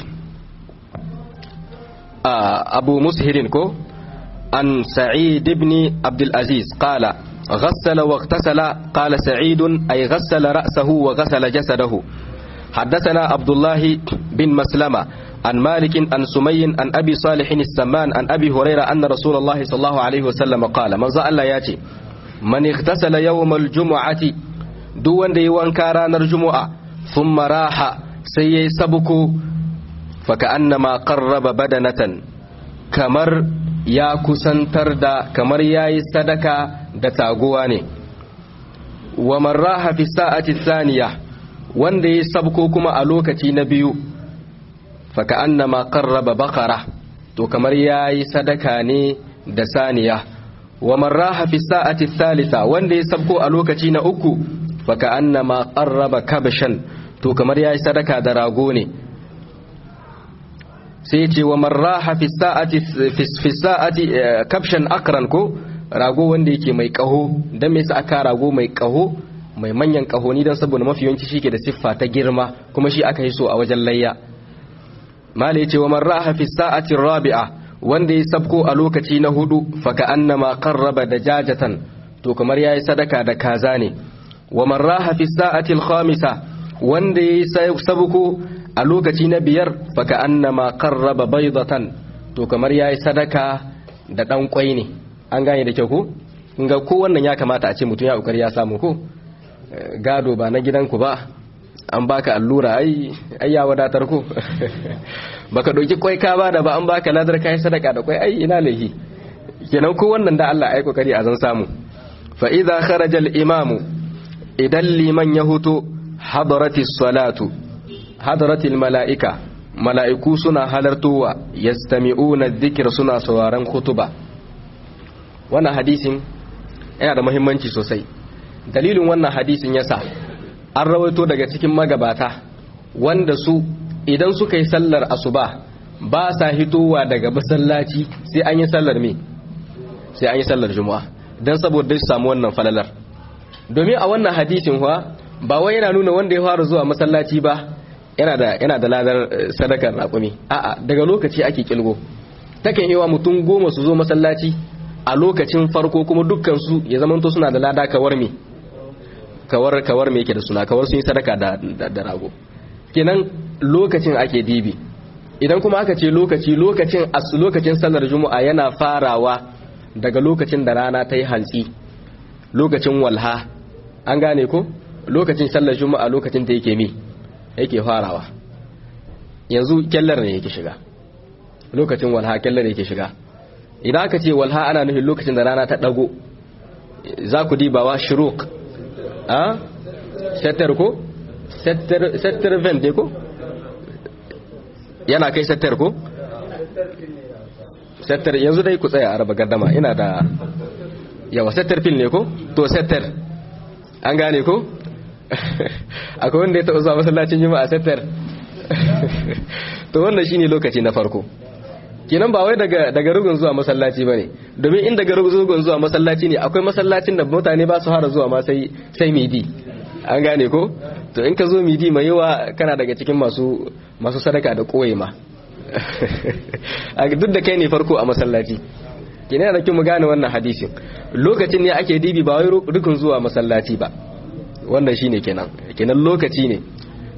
abu mushirin ko عن سعيد بن عبد العزيز قال غسل واغتسل قال سعيد أي غسل رأسه وغسل جسده حدثنا عبد الله بن مسلمة عن مالك عن سمي عن أبي صالح السمان عن أبي هريرة أن رسول الله صلى الله عليه وسلم قال من زال ياتي من اغتسل يوم الجمعة دون ديوان كاران الجمعة ثم راح سيي سبكو فكأنما قرب بدنة كمر ya kusantar da kamar ya yi sadaka da taguwa ne wa marraha fi sa'ati saniya wanda ya sabko kuma a lokaci na biyu faka annama qarraba bakara to kamar ya yi sadaka ne da saniya wa marraha fi sa'ati thalitha wanda ya sabko a lokaci na uku faka annama qarraba kabshan to kamar ya yi sadaka da rago ne sai ce wa marraha fi sa'ati fi sa'ati kabshan akran ko rago wanda yake mai kaho dan me yasa aka rago mai kaho mai manyan kaho ni dan saboda mafi yawanci shike da siffa ta girma kuma shi aka yi so a wajen layya mala yace wa marraha fi sa'ati rabi'a wanda ya sabko a lokaci na hudu faka annama qarraba dajajatan to kamar yayi sadaka da kaza ne wa marraha fi sa'ati al-khamisa wanda ya sabko a lokaci na biyar faka annama qarraba baydatan to kamar yayi sadaka da dan kwai ne an gane da kyau ko ga ko wannan ya kamata a ce mutum ya kokari ya samu ko gado ba na gidanku ba an baka allura ai ai ya wadatar ko baka doki kwai ka ba da ba an baka ladar kai sadaka da kwai ai ina lahi kenan ko wannan da Allah ai kokari a zan samu fa idza kharaja al imamu idan liman ya huto hadaratis salatu hadaratil mala'ika mala'iku suna halartowa yastami'una dhikr suna sauraron kutuba wannan hadisin yana da muhimmanci sosai dalilin wannan hadisin yasa an rawaito daga cikin magabata wanda su idan suka yi sallar asuba ba sa hitowa daga masallaci sai an yi sallar me sai an yi sallar juma'a don saboda su samu wannan falalar domin a wannan hadisin huwa ba wai yana nuna wanda ya fara zuwa masallaci ba yana da yana da ladar sadakar raƙumi a'a daga lokaci ake kilgo takan yi wa mutum goma su zo masallaci a lokacin farko kuma dukkan su ya zamanto suna da lada kawar me kawar kawar me yake da suna kawar sun yi sadaka da da rago kenan lokacin ake dibi idan kuma aka ce lokaci lokacin as lokacin sallar juma'a yana farawa daga lokacin da rana ta yi hantsi lokacin walha an gane ko lokacin sallar juma'a lokacin da yake mi yake farawa yanzu kyallar ne yake shiga lokacin walha kyallar yake shiga idan aka ce walha ana nufin lokacin da rana ta dago za ku dibawa shiruk a settar ko settar vent ne ko yana kai settar ko settar yanzu dai ku tsaya a raba gardama ina da yawa settar fil ne ko to settar an gane ko akwai wanda ya taɓa zuwa masallacin juma'a settar to wannan shine lokaci na farko kenan ba wai daga daga rugun zuwa masallaci bane domin in daga rugun zuwa masallaci ne akwai masallacin da mutane ba su fara zuwa ma sai sai midi an gane ko to in ka zo midi mai yawa kana daga cikin masu masu sadaka da koyi ma duk da kai ne farko a masallaci kenan da kin mu gane wannan hadisin lokacin ne ake dibi ba wai rukun zuwa masallaci ba wannan shine kenan kenan lokaci ne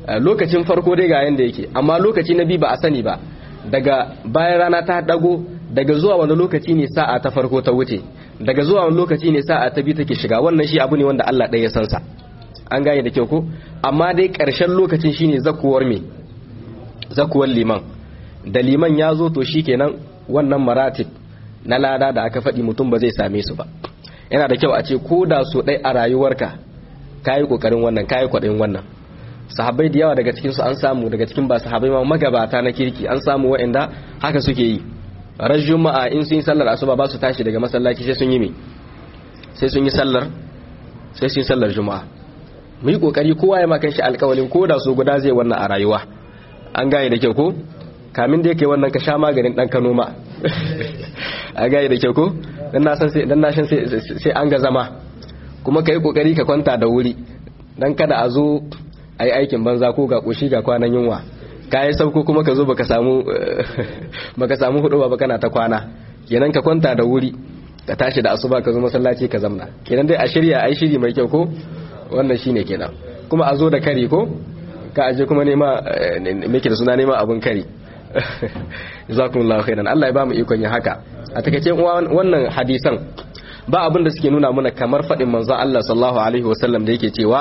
lokacin farko dai ga yanda yake amma lokaci na biyu ba a sani ba daga bayan rana ta dago daga zuwa wani lokaci ne sa'a ta farko ta wuce daga zuwa wani lokaci ne sa'a ta biyu take shiga wannan shi abu ne wanda Allah ɗaya ya san sa an gane da kyau ko amma dai ƙarshen lokacin shine zakuwar me zakuwar liman da liman ya zo to shikenan wannan maratib na lada da aka faɗi mutum ba zai same su ba yana da kyau a ce ko da so ɗai a rayuwarka kayi ƙoƙarin wannan kayi kwaɗayin wannan sahabbai da yawa daga cikinsu an samu daga cikin ba sahabbai ma magabata na kirki an samu waɗanda haka suke yi ran juma'a in sun yi sallar asuba ba su tashi daga masallaci sai sun yi me sai sun yi sallar sai sun yi sallar juma'a mu yi kokari kowa ya makan shi alƙawalin ko da so guda zai wannan a rayuwa an gane da kyau ko kamin da yake wannan ka sha maganin dan Kano ma a gane da kyau ko dan na san sai dan na san sai an ga zama kuma kai kokari ka kwanta da wuri dan kada a zo ai aikin banza ko ga koshi ga kwanan yunwa ka yi sauko kuma ka zo baka samu baka samu hudu ba kana ta kwana kenan ka kwanta da wuri ka tashi da asuba ka zo masallaci ka zamna kenan dai a shirya ai shiri mai kyau ko wannan shine kenan kuma a zo da kari ko ka aje kuma nema meke da suna nema abun kari jazakumullahu khairan Allah ya ba mu ikon yin haka a takeice wannan hadisan ba abin da suke nuna mana kamar fadin manzon Allah sallallahu alaihi wasallam da yake cewa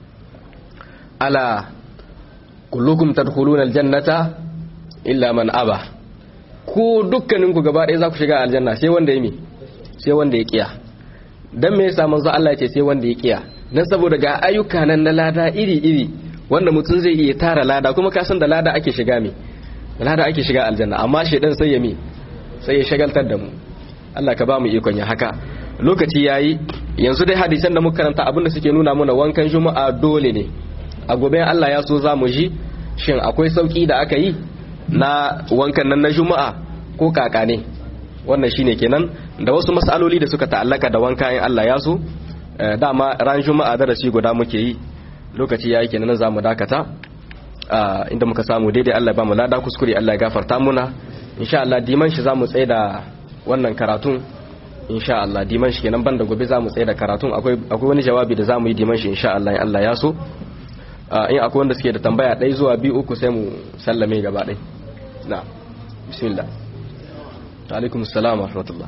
ala kullukum tadkhuluna aljannata illa man aba ku dukkanin ku gaba ɗaya za ku shiga aljanna sai wanda ya mi sai wanda ya kiya dan me yasa manzo Allah ya ce sai wanda ya kiya dan saboda ga ayyuka nan na lada iri iri wanda mutum zai iya tara lada kuma ka san da lada ake shiga mi lada ake shiga aljanna amma shedan sai ya mi sai ya shagaltar da mu Allah ka ba mu ikon ya haka lokaci yayi yanzu dai hadisan da muka karanta abinda suke nuna mana wankan juma'a dole ne a gobe Allah ya so za mu ji shin akwai sauki da aka yi na wankan nan na juma'a ko kaka ne wannan shine kenan da wasu matsaloli da suka ta'allaka da wanka in Allah ya so dama ran juma'a darasi guda muke yi lokaci yayi kenan za mu dakata inda muka samu daidai Allah ba mu lada kuskure Allah ya gafarta muna insha Allah diman shi zamu tsaye da wannan karatun insha Allah diman shi kenan banda gobe zamu tsaye da karatun akwai akwai wani jawabi da zamu yi diman shi insha Allah in Allah ya so in akwai wanda suke da tambaya ɗai zuwa biyu uku sai mu sallame gaba ɗai na bismillah alaikum salam wa rahmatullah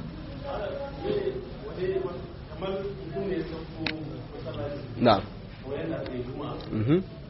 na